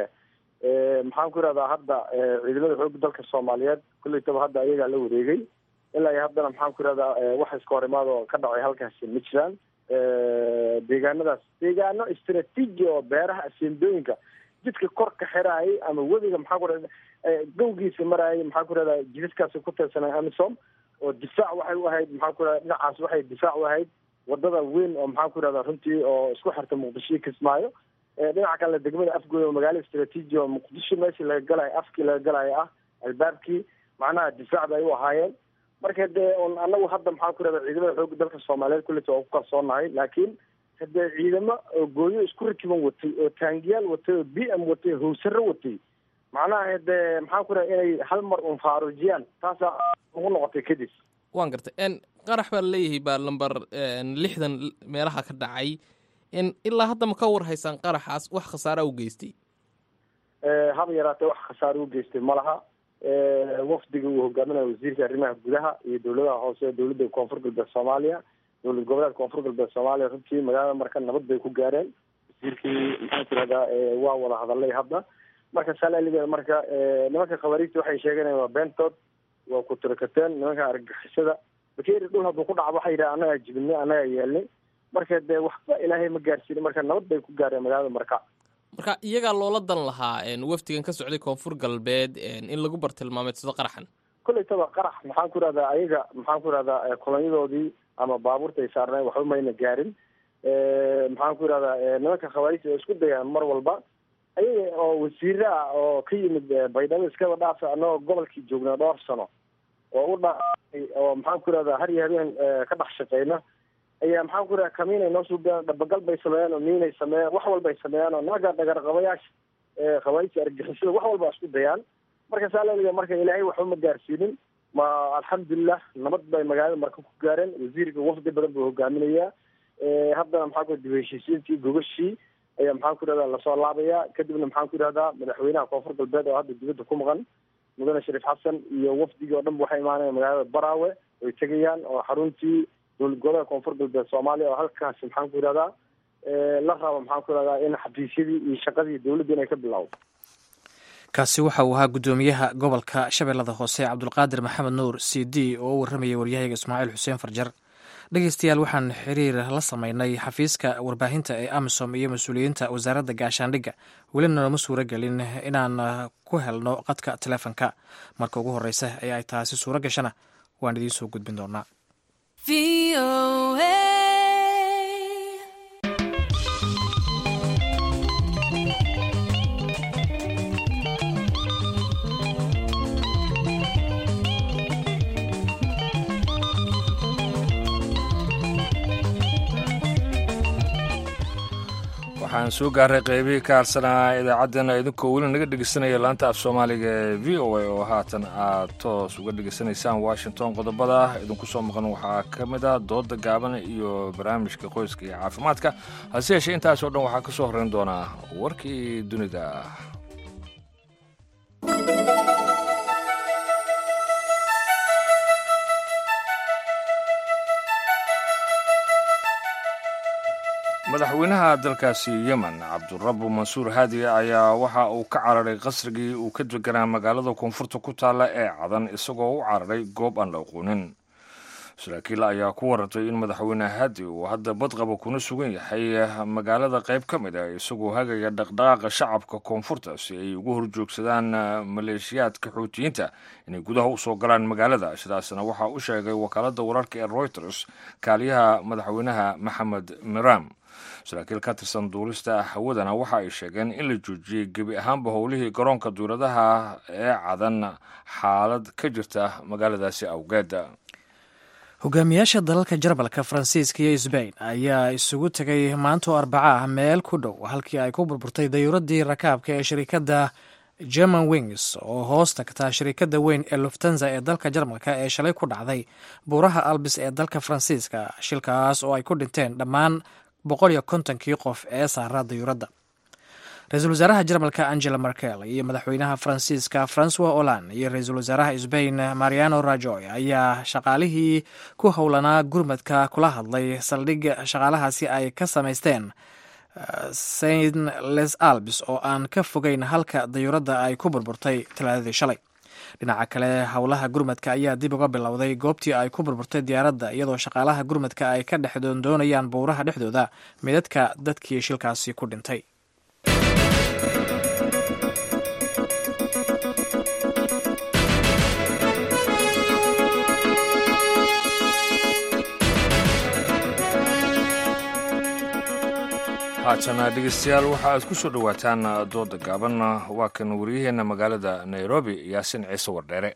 maxaan ku irahdaa hadda ciidamada xooga dalka soomaaliyeed kulleytaba hadda ayagaa la wareegay ilaa iyo haddana maxaan ku irahdaa wax iska hor imaad oo ka dhacay halkaasi ma jiraan deegaanadaas deegaano istraatiiji oo beeraha aseendooyinka jidka kor ka xiraayay ama webiga maxaa ku irahda gowgiisa maraayay maxaa ku irahdaa jidaskaasi ku tirsanay amisom oo difaac waxay u ahayd maxaa ku irahda dhinacaas waxay difaac u ahayd wadada weyn oo maxaan ku irahdaa runtii oo isku xirta muqdisho iyo kismaayo dhinaca kale degmada afgooy oo magaalo istraatiiji oo muqdisho meeshii laga galayo afkii laga galayo ah albaabkii macnaha difaac bay u ahaayeen marka dee un anagu hadda maxaa ku irahda ciidamada xooga dalka soomaaliyeed kulleta waa ku kalsoonahay laakiin hadee ciidamo oo gooyo isku rakiban watay oo taangiyaal watay oo b m watay oo hawsaro watay macnaha hadee maxaan ku irahda inay hal mar un faarujiyaan taasaa ugu noqotay kadib waan gartay qarax baa laleeyahay baa lamber lixdan meelaha ka dhacay ilaa hadda ma ka war haysaan qaraxaas wax khasaara u geystay haba yaraatee wax khasaare u geystay ma laha wafdiga uu hogaaminayo wasiirka arrimaha gudaha iyo dowladaha hoose dowladda koonfur galbeed soomaaliya dowlad goboleedka koonfur galbeed soomaaliya runtii magaalada marka nabad bay ku gaareen wasiirkii maxaan ku irahdaa waa wada hadalay hadda marka salaligeeda marka nimanka khawaariijta waxay sheeganayaan waa beentood waa ku tirakateen nimanka argagixisada bakeeri dhul hadduu ku dhaco waxay yidhaha annagaa jibinay annagaa yeelnay marka dee waxba ilaahay ma gaarsiinin marka nabad bay ku gaareen magaalada marka marka iyagaa loola dan lahaa wafdigan ka socday koonfur galbeed in lagu bartilmaameedsado qaraxan koleytaba qarax maxaan ku irahdaa ayaga maxaan ku irahdaa kulanyadoodii ama baabuurta ay saarneen waxba mayna gaarin maxaan ku irahdaa nimanka khawaarijta oo isku dayaan mar walba ayaga oo wasiire ah oo ka yimid baydhabo iskaba dhaafa annagoo gobolkii joognaa dhowr sano oo u dhaafay oo maxaan ku irahdaa har iyo habeen ka dhex shaqeyna ayaa maxaan ku irahda kamiinay noo suubiyaan dhabagal bay sameeyaan oo miinay sameeyaan wax walbay sameeyaan oo naga dhagarqabayaasha khawaarijta argixisada wax walba isku dayaan marka saa laliga marka ilaahay waxba ma gaarsiinin ma alxamdulilah nabad bay magaalada marka ku gaareen wasiirka wafdi badan buu hogaaminayaa haddana maxaa ku dib heshiisiintii gogashii ayaa maxaan ku yidhahdaa lasoo laabaya kadibna maxaan ku yidhahdaa madaxweynaha koonfur galbeed oo hadda dibadda ku maqan mudane shariif xasan iyo wafdigii oo dhan waxay imaanayaan magaalada baraawe way tegayaan oo xaruntii dowlad goboleedka koonfur galbeed soomaaliya oo halkaasi maxaan ku yidhahdaa la rabo maxaan ku yidhahdaa in xafiisyadii iyo shaqadii dowladda inay ka bilowdo kaasi waxa uu ahaa guddoomiyaha gobolka shabeellada hoose cabdulqaadir maxamed nuur c d oo u warramayay waryahayaga ismaaciil xuseen farjar dhegeystayaal waxaan xiriir la sameynay xafiiska warbaahinta ee amisom iyo mas-uuliyiinta wasaaradda gaashaandhigga welina nooma suuro gelin inaan ku helno qadka teleefonka marka ugu horeysa ee ay taasi suuro gashana waan idiin soo gudbin doonaa waxaan soo gaaray qeybihii ka harsanaa idaacaddeenna idinkoo weli naga dhegeysanaya laanta af soomaaliga ee v o a oo haatan aad toos uga dhegeysanaysaan washington qodobada idinku soo maqan waxaa ka mid ah dooda gaaban iyo barnaamijka qoyska iyo caafimaadka hase yeeshee intaas oo dhan waxaa ka soo horreyn doonaa warkii dunida madaxweynaha dalkaasi yemen cabdurabu mansuur haadi ayaa waxa uu ka cararay qasrigii uu ka deganaa magaalada koonfurta ku taalla ee cadan isagoo u cararay goob aan la aqoonin saraakiil ayaa ku warantay in madaxweyne haadi uu hadda badqaba kuna sugan yahay magaalada qayb ka mid ah isagoo hagaya dhaqdhaqaaqa shacabka koonfurta si ay ugu horjoogsadaan maleeshiyaadka xuutiyiinta inay gudaha u soo galaan magaalada sidaasna waxaa u sheegay wakaaladda wararka ee reuters kaaliyaha madaxweynaha maxamed miram saraakiil ka tirsan duulista hawadana waxa ay sheegeen in la joojiyey gebi ahaanba howlihii garoonka duuladaha ee cadan xaalad ka jirta magaaladaasi awgeed hogaamiyaasha dalalka jarbalka faransiiska iyo sbain ayaa isugu tegay maantoo arbaca ah meel ku dhow halkii ay ku burburtay dayuuradii rakaabka ee shirikadda german wings oo hoos tagta shirikadda weyn ee luftanza ee dalka jarmalka ee shalay ku dhacday buuraha albis ee dalka faransiiska shilkaas oo ay ku dhinteen dhammaan boqol iyo kontonkii qof ee saaraa dayuuradda ra-iisul wasaaraha jarmalka angela merkel iyo madaxweynaha faransiiska francois holland iyo ra-iisul wasaaraha sbain mariano rajoy ayaa shaqaalihii ku howlanaa gurmadka kula hadlay saldhig shaqaalahaasi ay ka samaysteen saint les albis oo aan ka fogeyn halka dayuuradda ay ku burburtay talaadadii shalay dhinaca kale howlaha gurmadka ayaa dib uga bilowday goobtii ay ku burburtay diyaaradda iyadoo shaqaalaha gurmadka ay ka dhex doondoonayaan buuraha dhexdooda midadka dadkii shilkaasi ku dhintay haatana dhegeystayaal waxa aad ku soo dhowaataan dooda gaaban waa kan wariyaheenna magaalada nairobi yaasin ciise wardheere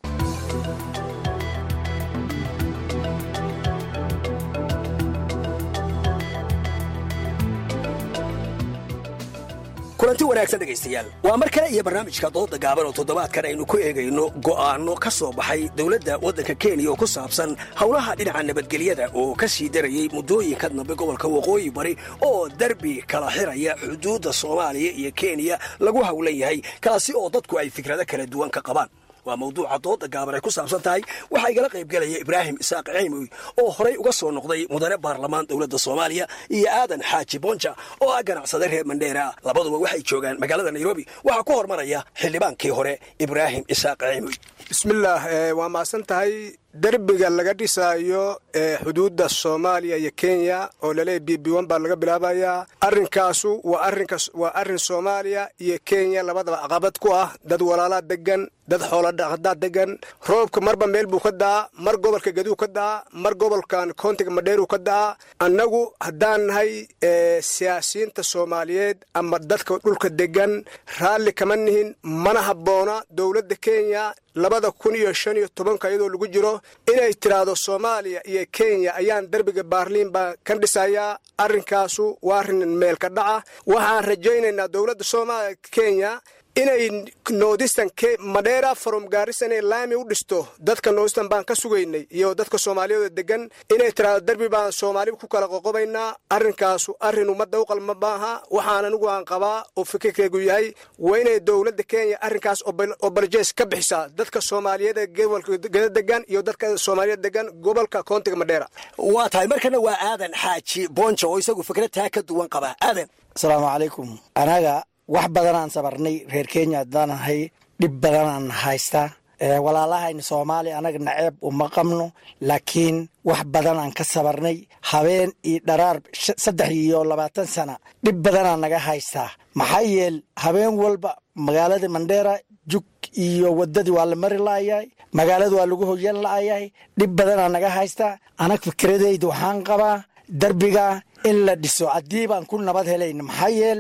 kulanti wanaagsan dhegaystayaal waa mar kale iyo barnaamijka dooda gaaban oo toddobaadkan aynu ku eegayno go'aanno ka soo baxay dowladda waddanka kenya oo ku saabsan howlaha dhinaca nabadgelyada oo ka sii darayey muddooyinka dambe gobolka waqooyi bari oo derbi kala xiraya xuduudda soomaaliya iyo kenya lagu howlan yahay kaasi oo dadku ay fikrado kala duwan ka qabaan waa mawduuca dooda gaaban ay ku saabsan tahay waxaa igala qaybgelaya ibraahim isaaq ceymoy oo horay uga soo noqday mudane baarlamaan dowladda soomaaliya iyo aadan xaaji bonja oo ah ganacsade reer mandheera ah labaduba waxay joogaan magaalada nairobi waxaa ku hormaraya xildhibaankii hore ibraahim isaaq ceymoy bismillaah waa mahadsan tahay derbiga laga dhisaayo ee xuduudda soomaaliya iyo kenya oo laleeya b b n baa laga bilaabayaa arrinkaasu waa arrinka waa arrin soomaaliya iyo kenya labadaba caqabad ku ah dad walaalaa degan dad xooladhaqadaa degan roobka marba meel buu ka da'aa mar gobolka gaduu ka da'aa mar gobolkan koontiga madheeruu ka da'aa annagu haddaan nahay siyaasiyiinta soomaaliyeed ama dadka dhulka degan raalli kama nihin mana habboona dowladda kenya labada kun iyo shan iyo tobanka iyadoo lagu jiro inay tidhaahdo soomaaliya iyo kenya ayaan derbiga baarliin baa ka dhisayaa arrinkaasu waa arrin meelka dhaca waxaan rajaynaynaa dowladda soomaaliya kenya inay noodistan madheera from gaarisa inay laami u dhisto dadka noodistan baan ka sugaynay iyo dadka soomaaliyeed degan inay tiraado derbi baan soomaali ku kala qoqobaynaa arrinkaasu arrin ummadda u qalma maaha waxaan anigu aan qabaa oo fikirkaygu yahay waa inay dowladda kenya arrinkaas obaljees ka bixisaa dadka soomaaliyeed ee gobolka geda degan iyo dadka soomaaliyeed degan gobolka koontiga madheera waa tahay markana waa aadan xaaji boonjo oo isagu fikrad taa ka duwan qaba aadan asalaamu calaykum anaga wax badanaan sabarnay reer kenya haddaan ahay dhib badanaan haystaa walaalahayna soomaaliya anaga naceeb uma qabno laakiin wax badanaan ka sabarnay habeen iyo dharaar saddex iyo labaatan sana dhib badanaa naga haystaa maxaa yeel habeen walba magaalada mandheera jug iyo wadadii waa la mari la'ayahay magaalada waa lagu hoyan la'ayahay dhib badanaa naga haystaa anag fikradayda waxaan qabaa derbiga in la dhiso haddii baan ku nabad helayn maxaa yeel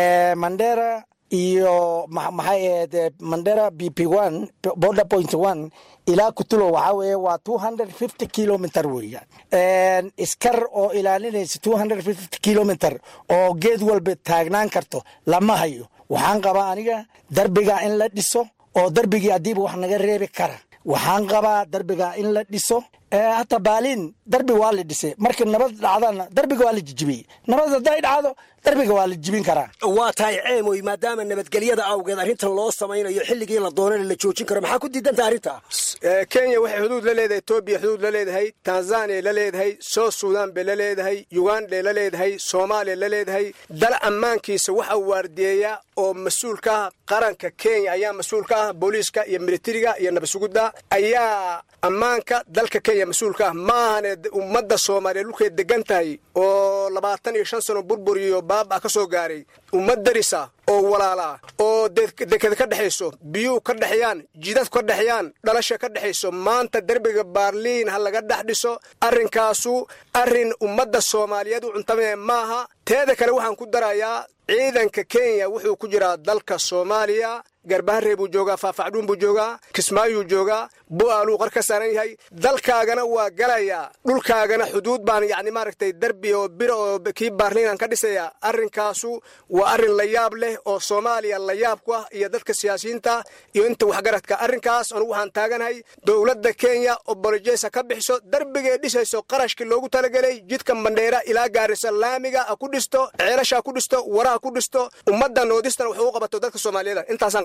mandera iyo maxay ahayd mandera b p one border point one ilaa kutulo waxaa weeye waa two hundred fifty kilometer weeyaan iskar oo ilaalinaysa two hundred fifty kilometer oo geed walba taagnaan karto lama hayo waxaan qabaa aniga derbiga in la dhiso oo derbigii haddiiba wax naga reebi kara waxaan qabaa derbiga in la dhiso hata baaliin darbi waa la dhisay marka nabad dhacdana darbiga waa la jijibiyey nabad hadday dhacdo darbiga waa la jibin karaa waa tahay ceemoy maadaama nabadgelyada awgeed arrintan loo samaynayo xilligii la doonana la joojin karo maxaa ku diidanta arrinta kenya waxay xuduud la leedahay etoobiya xuduud la leedahay tanzaniya la leedahay south sudan bay la leedahay uganda la leedahay soomaaliya la leedahay dal ammaankiisa waxa waardiyeeya oo mas-uul ka ah qaranka kenya ayaa mas-uul ka ah booliiska iyo militariga iyo nabadsugudda ayaa ammaanka dalka kenya mas-uulka ah maahane ummadda soomaaliya dhulkay degan tahay oo labaatan iyo shan sano burbur iyo baaba ka soo gaaray ummad darisa oo walaala oo dekeda ka dhexayso biyuhu ka dhexeeyaan jidadku ka dhexeeyaan dhalasha ka dhexayso maanta derbiga baarliin ha laga dhex dhiso arrinkaasu arrin ummadda soomaaliyeed u cuntamee maaha teeda kale waxaan ku darayaa ciidanka kenya wuxuu ku jiraa dalka soomaaliya garbaharey buu joogaa faafacdhuun buu joogaa kismaayuu joogaa bu'aaluu qor ka saaran yahay dalkaagana waa galayaa dhulkaagana xuduud baan yacni maaragtay derbi oo bira oo kii baarliinaan ka dhisayaa arrinkaasu waa arrin la yaab leh oo soomaaliya la yaab ku ah iyo dadka siyaasiyiinta iyo inta waxgaradka arrinkaas anugu waxaan taaganahay dowladda kenya oo bolojesa ka bixiso derbigay dhisayso qarashkii loogu talagelay jidka mandheera ilaa gaarisa laamiga ha ku dhisto ceelasha ku dhisto waraha ku dhisto ummadda noodistana wax u qabato dadka soomaaliyeed intaasaan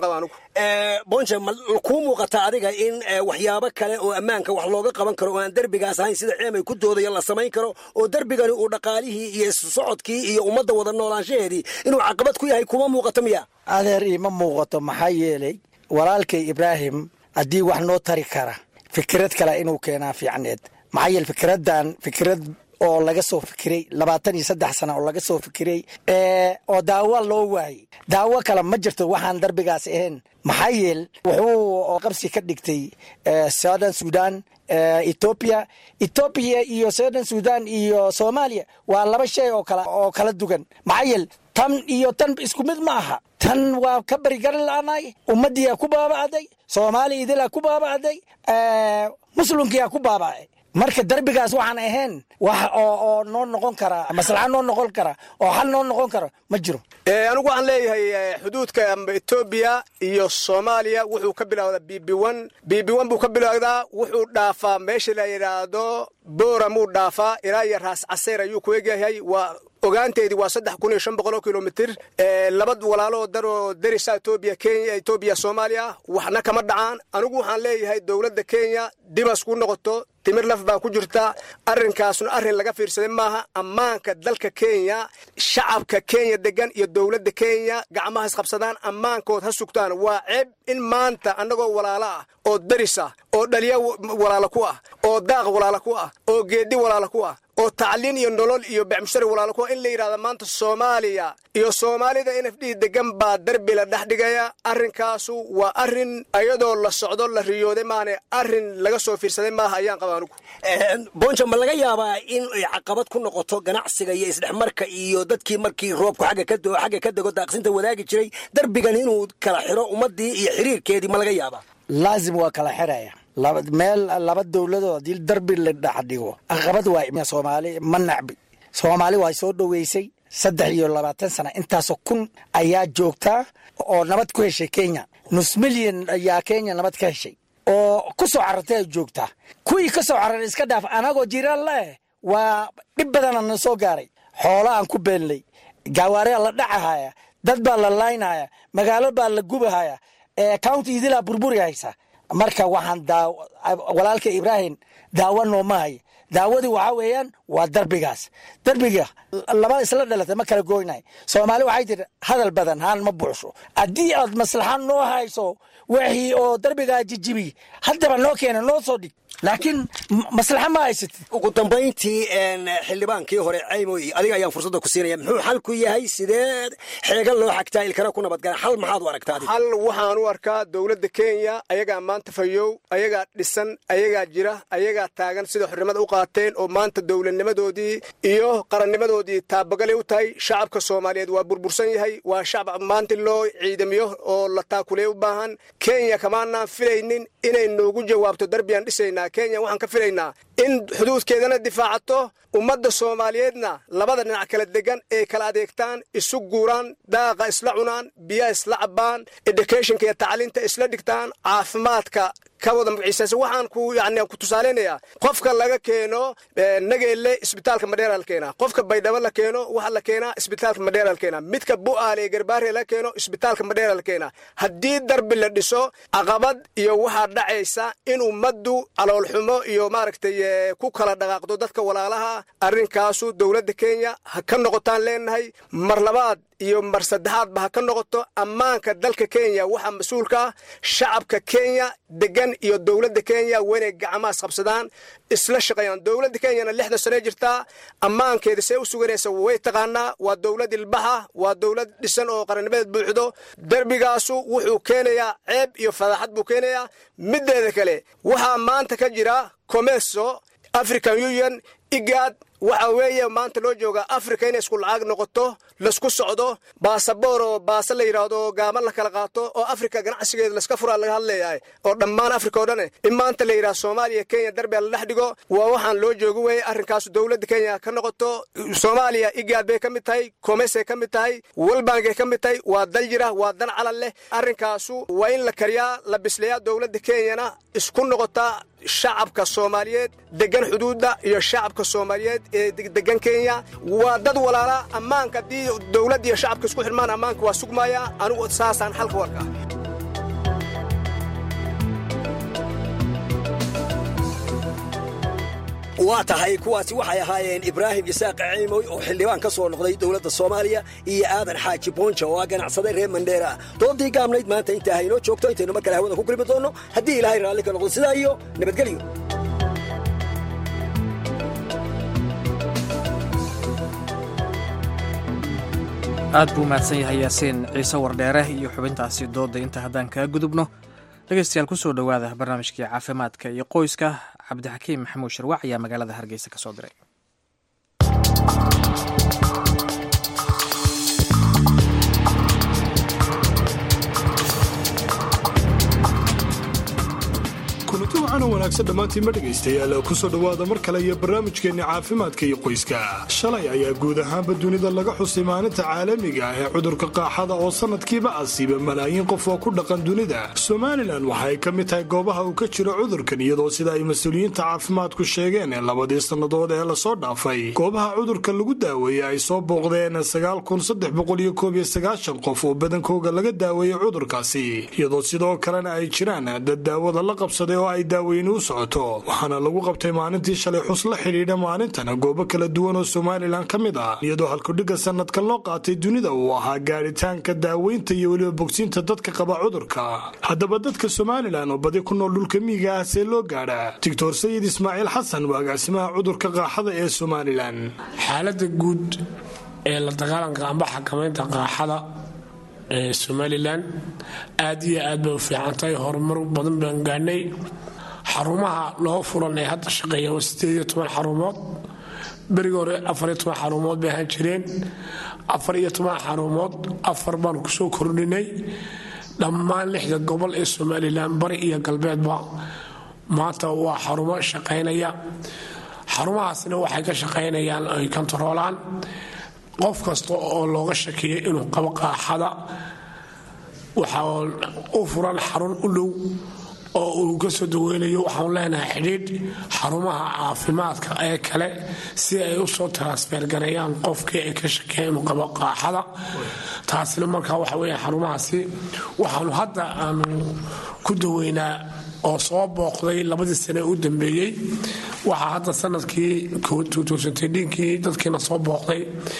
bonja ma kuu muuqata adiga in waxyaabo kale oo ammaanka wax looga qaban karo oo aan derbigaas ahayn sida ceemay ku doodaya la samayn karo oo derbigani uu dhaqaalihii iyo isu socodkii iyo ummadda wada noolaanshaheedii inuu caqabad ku yahay kuma muuqato miya adeer iima muuqato maxaa yeelay walaalkay ibraahim haddii wax noo tari kara fikrad kale inuu keenaa fiicneed maxaa yeele fikraddan fikrad oo laga soo fikiray labaatan iyo saddex sana oo laga soo fikiray oo daawo loo waayey daawo kale ma jirto waxaan darbigaas ahayn maxaa yeel wuxuu qabsi ka dhigtay southern sudan etoobiya etoobiya iyo southern sudan iyo soomaaliya waa laba shay oo kala oo kala dugan maxaa yeel tan iyo tan isku mid ma aha tan waa ka berigaran la'anaay ummaddiiaa ku baaba'day soomaaliya idilaa ku baaba'day muslimkiyaa ku baaba'ay marka derbigaas waxaan ahayn wax oo noo noqon kara maslaxa noo noqon kara oo xal noo noqon karo ma jiro anigu waxaan leeyahay xuduudka etoobiya iyo soomaaliya wuxuu ka bilowdaa b b one b b one buu ka bilowdaa wuxuu dhaafaa meesha la yidhaahdo booramuu dhaafaa ilaa iyo raas caseer ayuu ku egyahay waa ogaanteedii waa saddex kun iyo shan boqol oo kilomitir laba walaaloo daroo derisa etoobiya kenya etoobiya soomaaliya waxna kama dhacaan anigu waxaan leeyahay dowladda kenya dibas ku noqoto timir laf baa ku jirta arrinkaasna arrin laga fiirsaday maaha ammaanka dalka kenya shacabka kenya degan iyo dowladda kenya gacmaha isqabsadaan ammaankood ha sugtaan waa ceeb in maanta annagoo walaalo ah oo daris ah oo dhaliya walaalo ku ah oo daaq walaalo ku ah oo geedi walaalo ku ah oo tacliin iyo nolol iyo becmushari walaalo ku ah in la yidhahda maanta soomaaliya iyo soomaalida n f d degan baa derbi la dhex dhigaya arrinkaasu waa arrin ayadoo la socdo la riyooday maane arrin laga soo fiirsaday maaha ayaan qaba anugu bonja ma laga yaabaa in ay caqabad ku noqoto ganacsiga iyo isdhexmarka iyo dadkii markii roobku xagga ka doo xagga ka dego daaqsinta wadaagi jiray derbigan inuu kala xiro ummaddii iyo xiriirkeedii ma laga yaabaa laazim waa kala xiraya meel laba dowladoo haddii darbi la dhex dhigo caqabad waa soomaali ma nacbi soomaali waa soo dhoweysay saddex iyo labaatan sana intaasoo kun ayaa joogtaa oo nabad ku heshay kenya nus milyan ayaa kenya nabad ka heshay oo ku soo carartay ay joogtaa kuwii ka soo cararay iska dhaaf anagoo jiraan leh waa dhib badana na soo gaaray xoola aan ku beelnay gaawaariyaa la dhacahaya dad baa la laynaya magaalo baa la gubahaya county idilaa burburi haysa marka waxaan walaalka ibraahim daawo nooma haya daawadii waxaa weeyaan waa darbigaas darbiga laba isla dhalatay ma kala goynay soomaali waxay tiri hadal badan haan ma buuxsho haddii aad maslaxa noo hayso wixii oo darbigaa jijibi haddaba noo keena noo soo dhig laakiin maslaxa ma haysatid ugu dambayntii xildhibaankii hore caymoy adiga ayaan fursadda ku siinaya muxuu xal ku yahay sidee xeega loo xagtaa ilkana ku nabadgala xal maxaad u aragtaa xal waxaan u arkaa dowladda kenya ayagaa maanta fayow ayagaa dhisan ayagaa jira ayagaa taagan sida xornimada u qaateen oo maanta dowladnimadoodii iyo qarannimadoodii taabagalay u tahay shacabka soomaaliyeed waa burbursan yahay waa shacab maanta loo ciidamiyo oo la taakuleey u baahan kenya kamaanaan filaynin inay noogu jawaabto darbiyaan dhisaynaa kenya waxaan ka filaynaa in xuduudkeedana difaacato ummadda soomaaliyeedna labada dhinac kala degan ay kala adeegtaan isu guuraan daaqa isla cunaan biyaha isla cabbaan educationka iyo tacliinta isla dhigtaan caafimaadka ka wada magaciisaasa waxaan ku yani ku tusaaleynayaa qofka laga keeno nageelle isbitaalka madheera la keenaa qofka baydhabo la keeno waxa la keenaa isbitaalka madheera la keenaa midka bu'aale ee garbaare la keeno isbitaalka madheera la keenaa haddii darbi la dhiso caqabad iyo waxaa dhacaysa in ummaddu caloolxumo iyo maaragtay ku kala dhaqaaqdo dadka walaalaha arrinkaasu dowladda kenya ha ka noqotaan leenahay mar labaad iyo mar saddexaadba ha ka noqoto ammaanka dalka kenya waxaa mas-uulka ah shacabka kenya degan iyo dowladda kenya waa inay gacmahaas qabsadaan isla shaqeeyaan dowladda kenyana lixdan sane jirtaa ammaankeeda see u suganaysa way taqaanaa waa dowlad ilbaxa waa dowlad dhisan oo qarannimadeed buuxdo derbigaasu wuxuu keenayaa ceeb iyo fadaaxad buu keenayaa mideeda kale waxaa maanta ka jira comeso african union igaad waxa weeye maanta loo joogaa africa inay isku lacag noqoto laisku socdo baasaboor oo baase la yidhaahdo gaaman la kala qaato oo africa ganacsigeeda laska furaa laga hadlayahay oo dhammaan africa oo dhane in maanta la yidhahdo soomaaliya kenya darbia la dhex dhigo waa waxaan loo joogi weye arrinkaas dowladda kenya ka noqoto soomaaliya igaad bay ka mid tahay komesay ka mid tahay walbankay ka mid tahay waa dal jira waa dan calal leh arrinkaasu waa in la kariyaa la bisleeyaa dowladda kenyana isku noqotaa shacabka soomaaliyeed degan xuduudda iyo shacabka soomaaliyeed ee degan kenya waa dad walaala ammaanka haddii dowladda iyo shacabka isku xidhmaan ammaanka waa sugmaya anigu saasaan xalka warka waa tahay kuwaasi waxay ahaayeen ibraahim isaaq ciimoy oo xildhibaan ka soo noqday dowladda soomaaliya iyo aadan xaaji boonja oo ah ganacsade reer mandheera doodii gaabnayd maanta intaa haynoo joogto intaynu mar kale hawada ku kulmi doonno haddii ilaahay raalli ka noqdo sidaa iyo nabadgelyo aad buu mahadsan yahay yaasiin ciise wardheere iyo xubintaasi doodda inta haddaan kaga gudubno dhegeystayaal kusoo dhowaada barnaamijkii caafimaadka iyo qoyska cabdixakiim maxamuud sharwac ayaa magaalada hargeysa ka soo diray kulanti waxaana wanaagsan dhammaantiinma dhegaystayaal kusoo dhowaada mar kale iyo barnaamijkeenna caafimaadka iyo qoyska shalay ayaa guud ahaanba dunida laga xusay maalinta caalamiga ah ee cudurka qaaxada oo sanadkiiba asiiba malaayiin qof oo ku dhaqan dunida somalilan waxa ay ka mid tahay goobaha uu ka jiro cudurkan iyadoo sida ay mas-uuliyiinta caafimaadku sheegeen ee labadii sannadood ee lasoo dhaafay goobaha cudurka lagu daaweeyey ay soo booqdeen qof oo badankooga laga daaweeyey cudurkaasi iyadoo sidoo kalena ay jiraan dad daawada la qabsaday oo ay daaweyni u socoto waxaana lagu qabtay maalintii shalay xus la xidhiidha maalintana goobo kala duwan oo somalilan ka mid ah iyadoo halkudhigga sanadkan loo qaatay dunida uu ahaa gaadhitaanka daaweynta iyo weliba bogsiinta dadka qaba cudurka haddaba dadka somalilan oo badi ku nool dhulka miyiga ah see loo gaadhaa doctor sayid ismaaciil xasan waa agaasimaha cudurka qaaxada ee somalilan xaalada guud ee la dagaalanka amba xakamaynta qaaxada ee somalilan aad iyo aad bay u fiicantahay horumar badan baan gaadhnay xarumaha loo furan ee hadda shaqeeya waa sideed iyo toban xarumood berigi hore afar iyo toban xarumood bay ahaan jireen afar iyo toban xarumood afar baan kusoo kordhinay dhammaan lixda gobol ee somalilan bari iyo galbeedba maanta waa xarumo shaqaynaya xarumahaasna waxay ka shaqaynayaan ay kontaroolaan qof kasta oo looga shakiyay inuu qabo qaaxada waxaa u furan xarun u dhow oo uu ka soo daweynayo waxaanu leenahay xidhiidh xarumaha caafimaadka ee kale si ay u soo transfer gareeyaan qofkii ay ka shakeen inuu qabo qaaxada taasina markaa waxa weya xarumahaasi waxaanu hadda aanu ku daweynaa oo soo booqday labadii sane u dambeeyey waxaa hadda sanadkii dinkii dadkiina soo booqday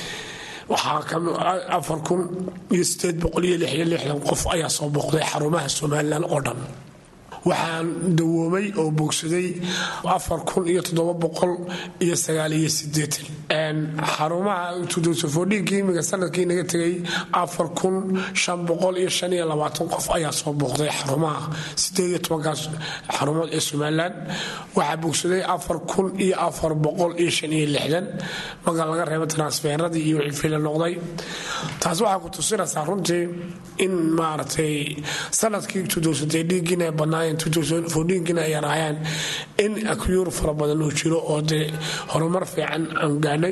waxaa afar kun iyo sideed boqol iyo lix iyo lixdan qof ayaa soo booqday xarumaha somalilan oo dhan waxaan dawoomay oo bogsaday afar kun iyo toddoba boqol iyo sagaal iyo sideetan xarumaha tudosofodhiinkii imiga sanadkii naga tegay afar kun shan boqol iyo shan iyo labaatan qof ayaa soo booqday xarumaha sideed iyo tobankaas xarumood ee somalilan waxaa bogsaday afar kun iyo afar boqol iyo shan iyo lixdan marka laga reebo transferadii iyo wixii fila noqday taas waxaa ku tusinaysaa runtii in maaragtay sanadkii tudosodhiigiina ay badnaayeen fodhiinkina ay yaraayaan in akyuur fara badan uu jiro oo dee horumar fiican aan gaadhay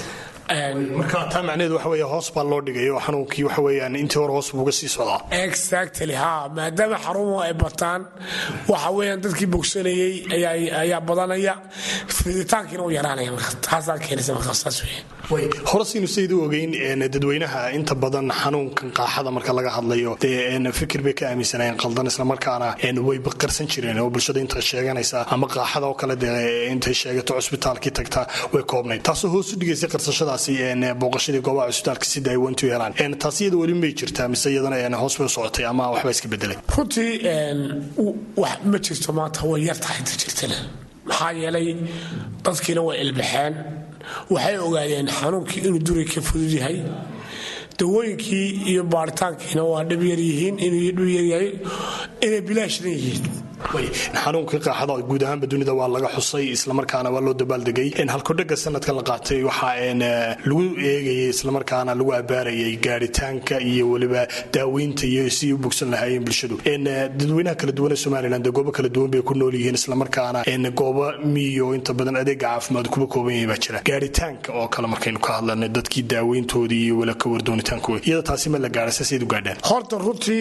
marka taa macnaheedu waxa weeye hoos baa loo dhigay oo xanuunkii waxa weeyaan intii hore hoos buuga sii socdaa exactly ha maadaama xarumuhu ay bataan waxa weeyaan dadkii bogsanayey ayaa badanaya fiditaankiina u yaraanaya marka taasaa keenaysa marka saas weeye hore siinu sayid u ogeyn dadweynaha inta badan xanuunkan qaaxada marka laga hadlayo dee fikir bay ka aaminsanayeen qaldan islamarkaana way baqarsan jireen oo bulshada inta sheeganaysa ama qaaxada oo kale dee intay sheegato cusbitaalkii tagta way koobnayd taasoo hoos u dhigaysay qarsashadaasi booqashadii goobaha cusbitaalka si daawantu helaan taas iyada weli may jirtaa mise iyadana hoos bay u socotay ama waxba iska bedelay runtii wax ma jirto maanta way yar tahay inta jirtana maxaa yeelay dadkiina way ilbaxeen waxay ogaadeen xanuunkii inuu duri ka fudud yahay dawooyinkii iyo baaritaankiina waa dhib yar yihiin inuu dhib yaryahay inay bilaashna yihiin xanuunkii qaaxada guud ahaanba dunida waa laga xusay islamarkaana waa loo dabaaldegay halkodhaga sanadka la qaatay waxaa lagu eegayay islamarkaana lagu abaarayay gaaritaanka iyo weliba daaweynta iyo si u bogsan lahaayeen bulshadu dadweynaha kala duwan ee somalilan dee goobo kala duwan bay ku nool yihiin islamarkaana goobo miyo inta badan adeega caafimaad kuba kooban yahay baa jira gaaritaanka oo kale markaynu ka hadlanay dadkii daaweyntoodii iyo weli ka wardoonitaankooda iyada taasi ma la gaara saseed u gaadhaan horta runtii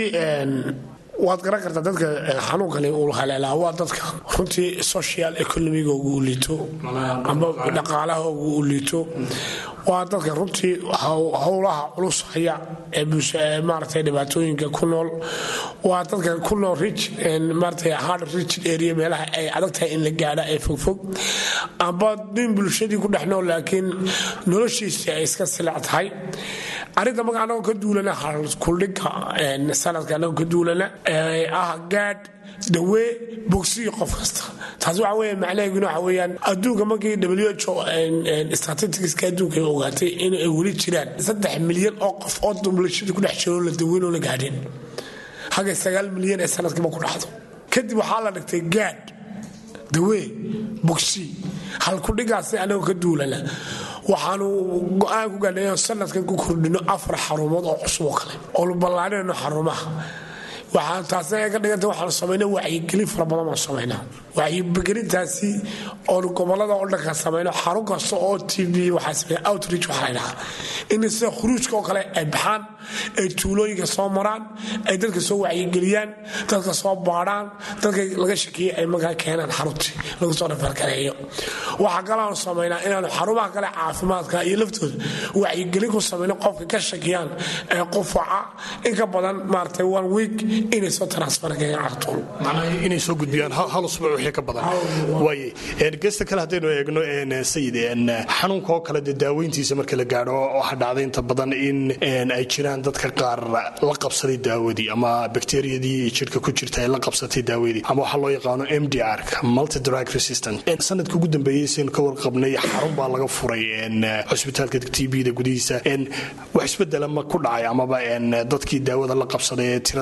waad garan kartaa dadka xanuunkani uu haleelaa waa dadka runtii social economigooga u liito amba dhaqaalahooga u liito waa dadka runtii howlaha culus haya ee maaragtay dhibaatooyinka ku nool waa dadka ku nool rich maaragtay hard rich area meelaha ay adag tahay in la gaadha ee fogfog amba nin bulshadii ku dhex nool laakiin noloshiisii ay iska silac tahay arrinta marka anagoo ka duulana kuldhiga sanadka anagoo ka duulana ah gaadh dawee bogsiyo qof kasta taas waxa weya macnaheeguna waxa weeyaan adduunka markii w h o statisticska adduunka ay ogaatay in ay weli jiraan saddex milyan oo qof oo bulshada ku dhex jiro la daweynoo la gaadhin hagay sagaal milyan ee sanadkiiba ku dhacdo kadib waxaa la dhigtay gaadh dawee bogsi halkudhigaasi anagoo ka duulana waxaanu go-aan ku gaadhay sanadkan ku kordhino afar xarumood oo cusub oo kale oo ballaanino xarumaha waxaan taasina ka dhiganta waxaanu samaynaa wacyigelin fara badan baan samaynaa wacyigelintaasi oonu gobolada oo dhanka samayno xarun kasta oo t v waxaa sameeya outreach waxaa la dhahaa in sida khuruujka oo kale ay baxaan ay tuulooyinka soo maraan ay dadka soo wacyigeliyaan dadka soo baadhaan dadka laga shakiyey ay markaa keenaan xaruntii lagu soo dhafarkareeyo waxaa kalaanu samaynaa inaanu xarumaha kale caafimaadka iyo laftooda wacyigelin ku samayno qofka ka shakiyaan ee qufaca in ka badan maaragtay one week inay soo transferkeen cartuul inay soo gudbiyaan hal usbuuc wixii ka badan waaye geesta kale haddaynu eegno sayid xanuunka oo kale dee daaweyntiisa marka la gaadho waxaa dhacday inta badan in ay jiraan dadka qaar la qabsaday daawadii ama bakteriyadii jidhka ku jirta ay la qabsatay daawadii ama waxaa loo yaqaano m d r multi drug resistant sanadka ugu dambeeyey saynu ka warqabnay xarun baa laga furay cusbitaalka t b-da gudihiisa wax isbedela ma ku dhacay amaba dadkii daawada la qabsaday ee tirada kala duwan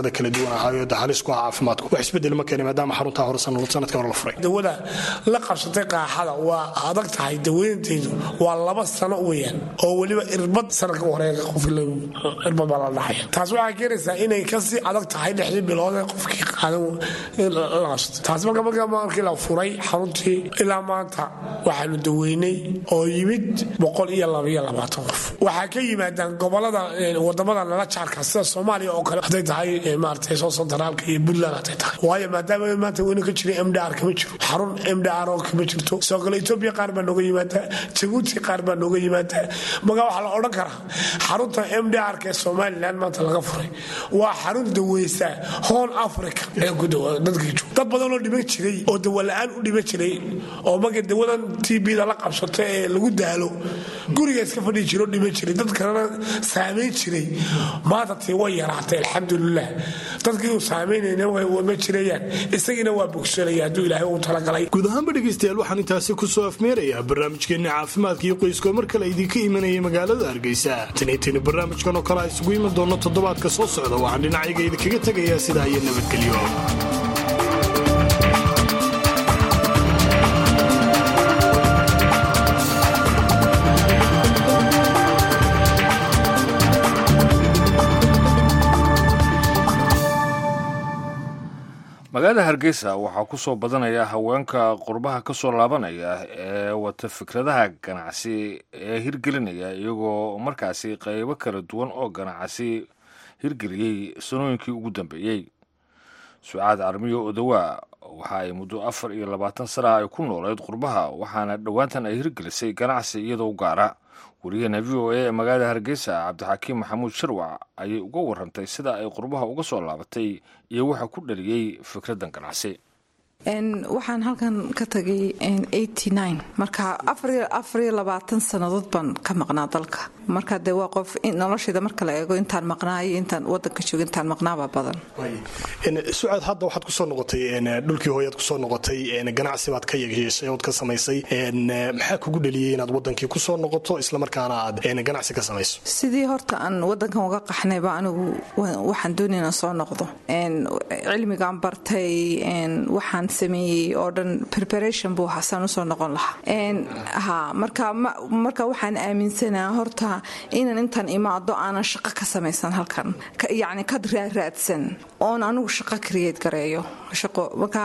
duwan ahaayo de halis ku ah caafimaadku wax isbedel ma keenay maadaama xaruntaa hore sanadka hore la furay dawada la qabsatay qaaxada waa adag tahay daweynteedu waa laba sano weeyaan oo weliba irbad sanadka horeega qof irbad baa la dhacaya taas waxay keenaysaa inay kasii adag tahay lixdii bilood ee qofkii qaadan la qabsatay taas marka marka markii la furay xaruntii ilaa maanta waxaanu daweynay oo yimid boqol iyo labaiyo labaatan qof waxaa ka yimaadaan gobolada wadamada nala jaarka sida soomaaliya oo kale hadday tahay maaragtay soo sentraalka iyo puntland hadday tahay waayo maadaama maanta weynu ka jiray mdr kama jiro xarun mdr oo kama jirto sidoo kale etoobiya qaar baa nooga yimaada jabuuti qaar baa nooga yimaada marka waxaa la odhan karaa xarunta mdrka ee somalilan maanta laga furay waa xarun daweysa hoon africa ee ku dadka jooga dad badan oo dhiman jiray oo dawala-aan u dhiman jiray oo markay dawadan tbda la qabsato ee lagu daalo guriga iska fadhii jiro dhiman jiray dad kalena saamayn jiray maanta tii way yaraatay alxamdulilah dadkii uu saamaynayna ma jirayaan isagiina waa bogsanaya hadduu ilaahay uu talagalay guud ahaanba dhegaystayaal waxaan intaasi ku soo afmeerayaa barnaamijkeenna caafimaadka iyo qoyskoo mar kale idinka imanaya magaalada hargeysa taniitaynu barnaamijkan oo kale a isugu iman doonno toddobaadka soo socda waxaan dhinacayga idinkaga tegayaa sidaa iyo nabadgelyo magaalada hargeysa waxaa ku soo badanaya haweenka qurbaha ka soo laabanaya ee wata fikradaha ganacsi ee hirgelinaya iyagoo markaasi qaybo kala duwan oo ganacsi hirgeliyey sanooyinkii ugu dambeeyey sucaad carmiyo odawaa waxa ay muddo afar iyo labaatan sana ay ku nooleed qurbaha waxaana dhowaantan ay hirgelisay ganacsi iyadoo gaara wariyahena v o a ee magaalada hargeysa cabdixakiim maxamuud sharwac ayay uga warantay sida ay qurbaha uga soo laabatay iyo waxa ku dhaliyey fikraddan ganacsi waxaan halkan ka tagay marka afariyo labaatan sannadood baan ka maqnaa dalka marka dee waa qof noloshayda marka la eego intaan maqnaayo intaan wadanka joogo intaan maqnaaba badan sucaad hadda waxaad kusoo noqotay dhulkii hooyaad kusoo noqotay ganacsi baad ka yeeshay ood ka samaysay maxaa kugu dheliyey inaad wadankii kusoo noqoto islamarkaana aad ganacsi ka samayso sidii horta aan wadankan uga qaxnayba anigu waxaan doonay inaan soo noqdo cilmigaan bartay waxaan sameeyey oo dhan preparation buu hasaan usoo noqon lahaa marka waxaan aaminsanaa horta inaan intaan imaado aanan shaqo ka samaysan halkan yacni ka raaraadsan oon anigu shaqo create gareeyo shaqo marka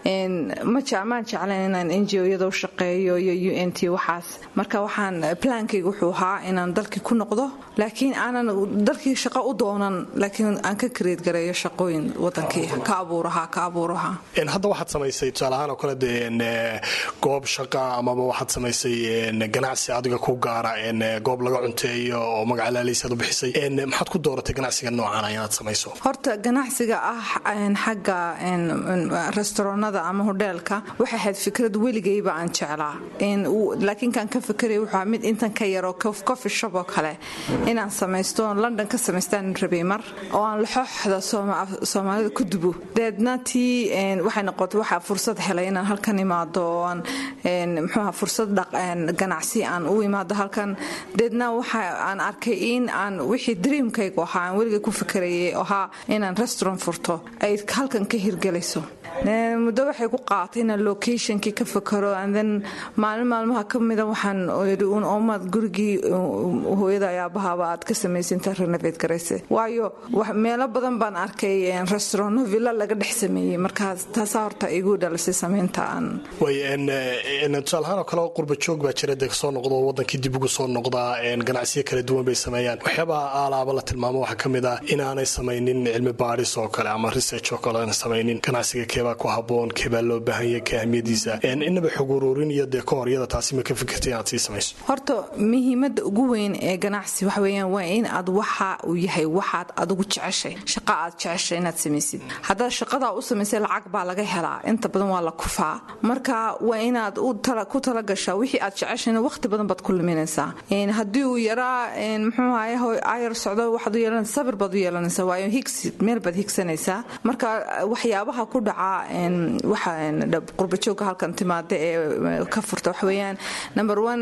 maan jeclayn inaan n g o-yada u shaqeeyo iyo u n t waxaas marka waxaan plaankayga wuxuu ahaa inaan dalkii ku noqdo laakiin aanan dalkii shaqo u doonan laakiin aan ka create gareeyo shaqooyin wadankii ka abuuraha ka abuuraha hadda waxaad samaysay tusaalahaan oo kale dee goob shaqa amaba waxaad samaysay ganacsi adiga ku gaara goob laga cunteeyo oo magaca laaleysaad u bixisay maxaad ku dooratay ganacsiga noocana inaad samayso horta ganacsiga ah xagga restaraanada ama hodheelka waxay ahayd fikrad weligayba aan jeclaa laakiin kaan ka fikeraya wuxuu mid intan ka yaroo coffee shop oo kale inaan samaysto london ka samaystaan rabay mar oo aan laxooxda soomaalida ku dubo deedna tii waxay noqotay waxaa fursad helay inaan halkan imaado oo aan mxuuha fursad ganacsi aan u imaado halkan deedna waxa aan arkay in aan wixii dreamkaygu ahaa aan weligay ku fikerayay ahaa inaan restaurant furto ay halkan ka hirgelayso muddo waxay ku qaatay inaan locationkii ka fakaro then maalin maalmaha ka mida waxaan yidhi un oomaad gurigii hooyada ayaabahaaba aad ka samaysinta renovate garayse waayo meelo badan baan arkay restaurant villa laga dhex sameeyey markaas taasaa horta igu dhalisay samaynta aan tusaalahaan oo kale qurba joog baa jira dee soo noqdo wadankii dib ugu soo noqdaa ganacsiyo kala duwan bay sameeyaan waxyaabaha aalaaba la tilmaamo waxaa ka mid ah inaanay samaynin cilmi baadhis oo kale ama research oo kale aanay samaynin ganacsiga keebaa ku haboon keebaa loo baahan yahay ka ahmiyadiisa inaba xog uruurin iyo dee ka horyada taasi ma ka fikirtay inaad sii samayso horta muhiimada ugu weyn ee ganacsi waxa weeyaan waa in aad waxa uu yahay waxaad adigu jeceshay shaqa aad jeceshay inaad samaysid haddaad shaqadaa u samaysay lacag baa laga helaa inta badan waa la kufaa marka waa inaad ku talagashaa wixii aad jeceshayna waqti badan baad ku luminaysaa haddii uu yaraa muxuu ahaye ayar socdo waxaad u yeelanaysa sabir baad u yeelanaysaa waayo higsi meel baad higsanaysaa marka waxyaabaha ku dhaca waxa qurbajoogka halkan timaada ee ka furta waxa weeyaan number one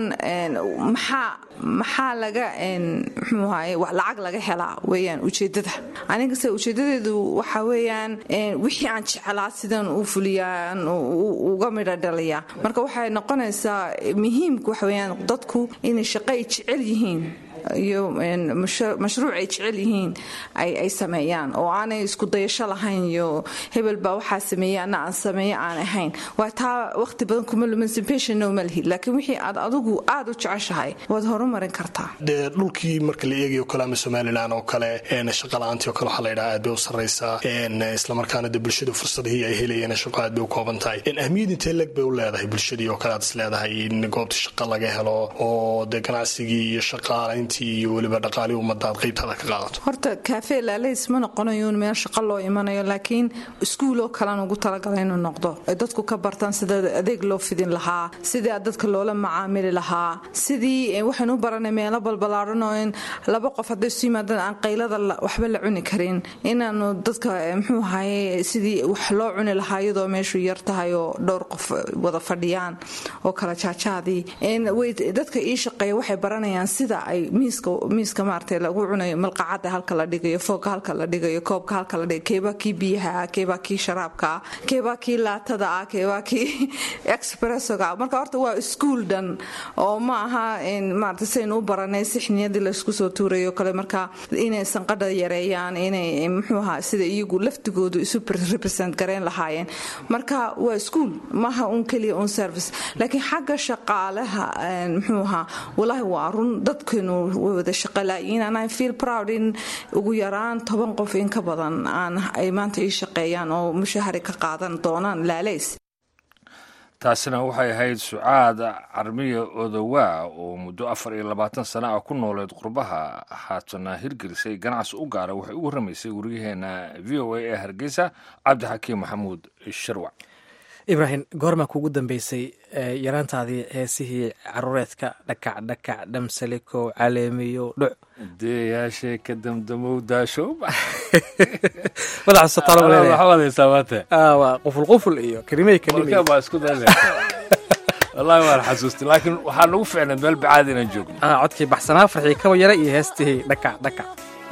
maxaa maxaa laga muxuu ahaye lacag laga helaa weeyaan ujeedada anigase ujeedadeedu waxa weeyaan wixii aan jeclaa sidaan u fuliyaan uga midha dhaliya marka waxay noqonaysaa muhiimka waxa weeyaan dadku inay shaqo ay jecel yihiin iyo mashruuc ay jecel yihiin ay sameeyaan oo aanay isku dayasho lahayn iyo hebel baa waxaa sameeyey ana aan sameeye aan ahayn waa taa waqti badan kuma lumansipationna uma lihid laakiin wixii aad adigu aad u jeceshahay waad horumarin kartaa dee dhulkii marka la eegayo kale ama somalilan oo kale shaqala-aantii oo kale waxaa la yidhaha aad bay u sarraysaa islamarkaana dee bulshadu fursadihii ay helayeen shaqo aad bay u kooban tahay ahmiyad intee leg bay u leedahay bulshadii oo kale aad is leedahay in goobta shaqa laga helo oo dee ganacsigii iyo shaqaalayntii iyo weliba dhaqaalii ummadaad qaybtaada ka qaadato horta kaafe laalays ma noqonayuun meel shaqo loo imanayo laakiin iskuuloo kalean ugu talagala inuu noqdo ay dadku ka bartaan sida adeeg loo fidin lahaa sidii dadka loola macaamili lahaa sidii waxaynu u baranay meelo balbalaaran oo in laba qof hadday isu yimaadaan aan qaylada waxba la cuni karin inaanu dadka muxuu ahaye sidii wax loo cuni lahaa iyadoo meeshu yar tahay oo dhowr qof wada fadhiyaan oo kala jaajaadii dadka ii shaqeeya waxay baranayaan sida ay miiska maarata lagu cunayo malqacada halka la dhigayo foogka halka la dhigayo koobka halka la dhigayo keebaa kii biyaha ah keebaa kii sharaabka ah keebaa kii laatada ah keebaa kii expressoga marka horta waa iskuul dhan oo ma aha maarata saynu u baranay sixniyadii laysku soo tuurayo kale marka inay sanqadha yareeyaan inay muxuu ahaa sida iyagu laftigoodu isu represent gareyn lahaayeen marka waa iskuul maaha un keliya un service laakiin xagga shaqaalaha muxuu ahaa walaahi waa run dadkeenu way wada shaqalaayiin and i feel proud in ugu yaraan toban qof in ka badan aan ay maanta ii shaqeeyaan oo mushahari ka qaadan doonaan laalays taasina waxay ahayd sucaad carmiya odowaa oo muddo afar iyo labaatan sana ah ku nooleed qurbaha haatana hirgelisay ganacsi u gaara waxay u warramaysay wariyaheena v o a ee hargeysa cabdixakiim maxamuud sharwac ibraahim goormaa kuugu dambeysay yaraantaadii heesihii caruureedka dhakac dhakac dhamsaliko caleemiyo dhuc deeyaashee ka damdamow daasho madaxasotaalwaa quful quful iyo karimey baa isku dale wallahi waan xasuustay laakiin waxaa nagu ficnayd meel bacaad inaan joogno codkii baxsanaa farxii kaba yara iyo heestihii dhakac dhakac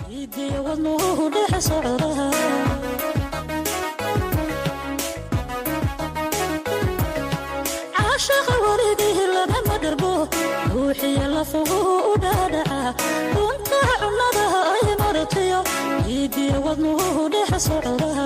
ruuxiya lafugu u dhaadhaca runta cunnadaha ay maratayo dhiigiya wadnuhu dhex socda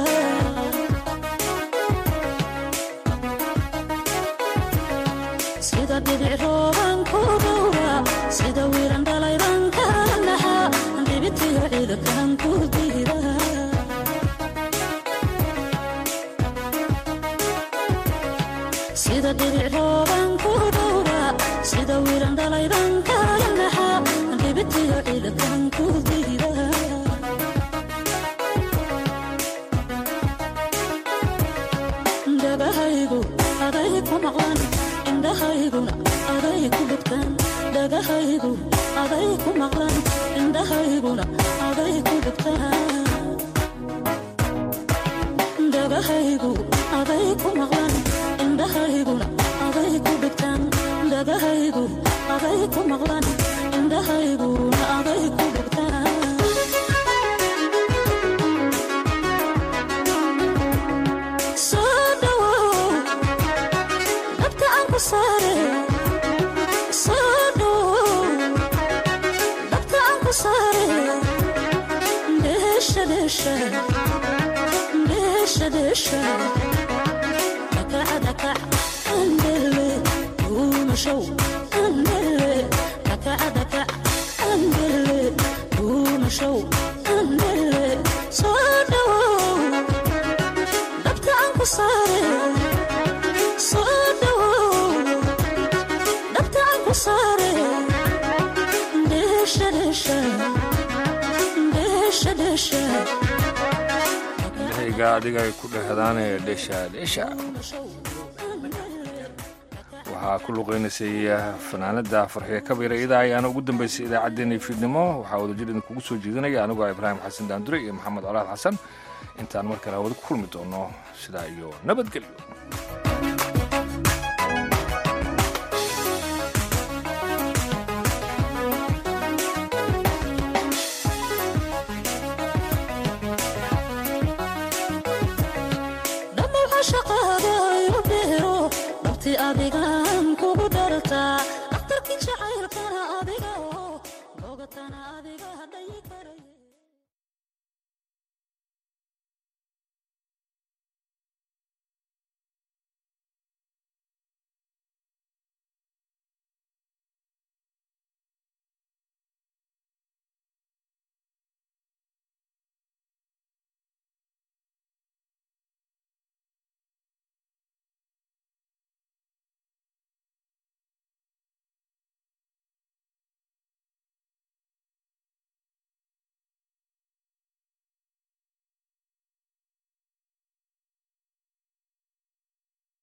sida dhibic rooban ku dhowra sida wiiran dhalayban ka naxa dhibitiyo ciidakan ku diida sida dhibic rooban ku dhowra sida wiiran dhalayban kala naxa dhibitiyo ciidakan ku diida dhagahaygu aday ku maqlan indhahayguna aday ku dhugtaan dhagahaygu aday ku maqlan indhahayguna aday ku dhugtaan dhagahaygu aday ku maqlan indhahayguna aday ku dhugtaan dhagahaygu aday ku maqlan indhahayguna aday ku dhugtaan soo dhawow dhabta aan ku saare soo dhawow dhabta aan ku saare dheesha dheesha dheesha dheesha dhakaca dhakac andele duumashow andele dhakaca dhakac andele duumashow andele soo dhawow dhabta aan ku saare soo dhawow dhabta aan ku saare dheesha dheesha dheesha dheesha qalbiga adiga ay ku dhehdaane dheesha dheesha waxaa ku luqeynaysay fanaanada farxiye kabiira idaa ayaana ugu dambeysay idaacaddeenii fiidnimo waxaa wadajir idinkugu soo jeedinaya anigoo ibraahim xasan daandure iyo maxamed colaad xasan intaan mar kale hawada ku kulmi doono sidaa iyo nabadgelyo adigan kugu dhartaa dhakhtarkii jacaylkana adiga oo bogatana adiga dhayi karaya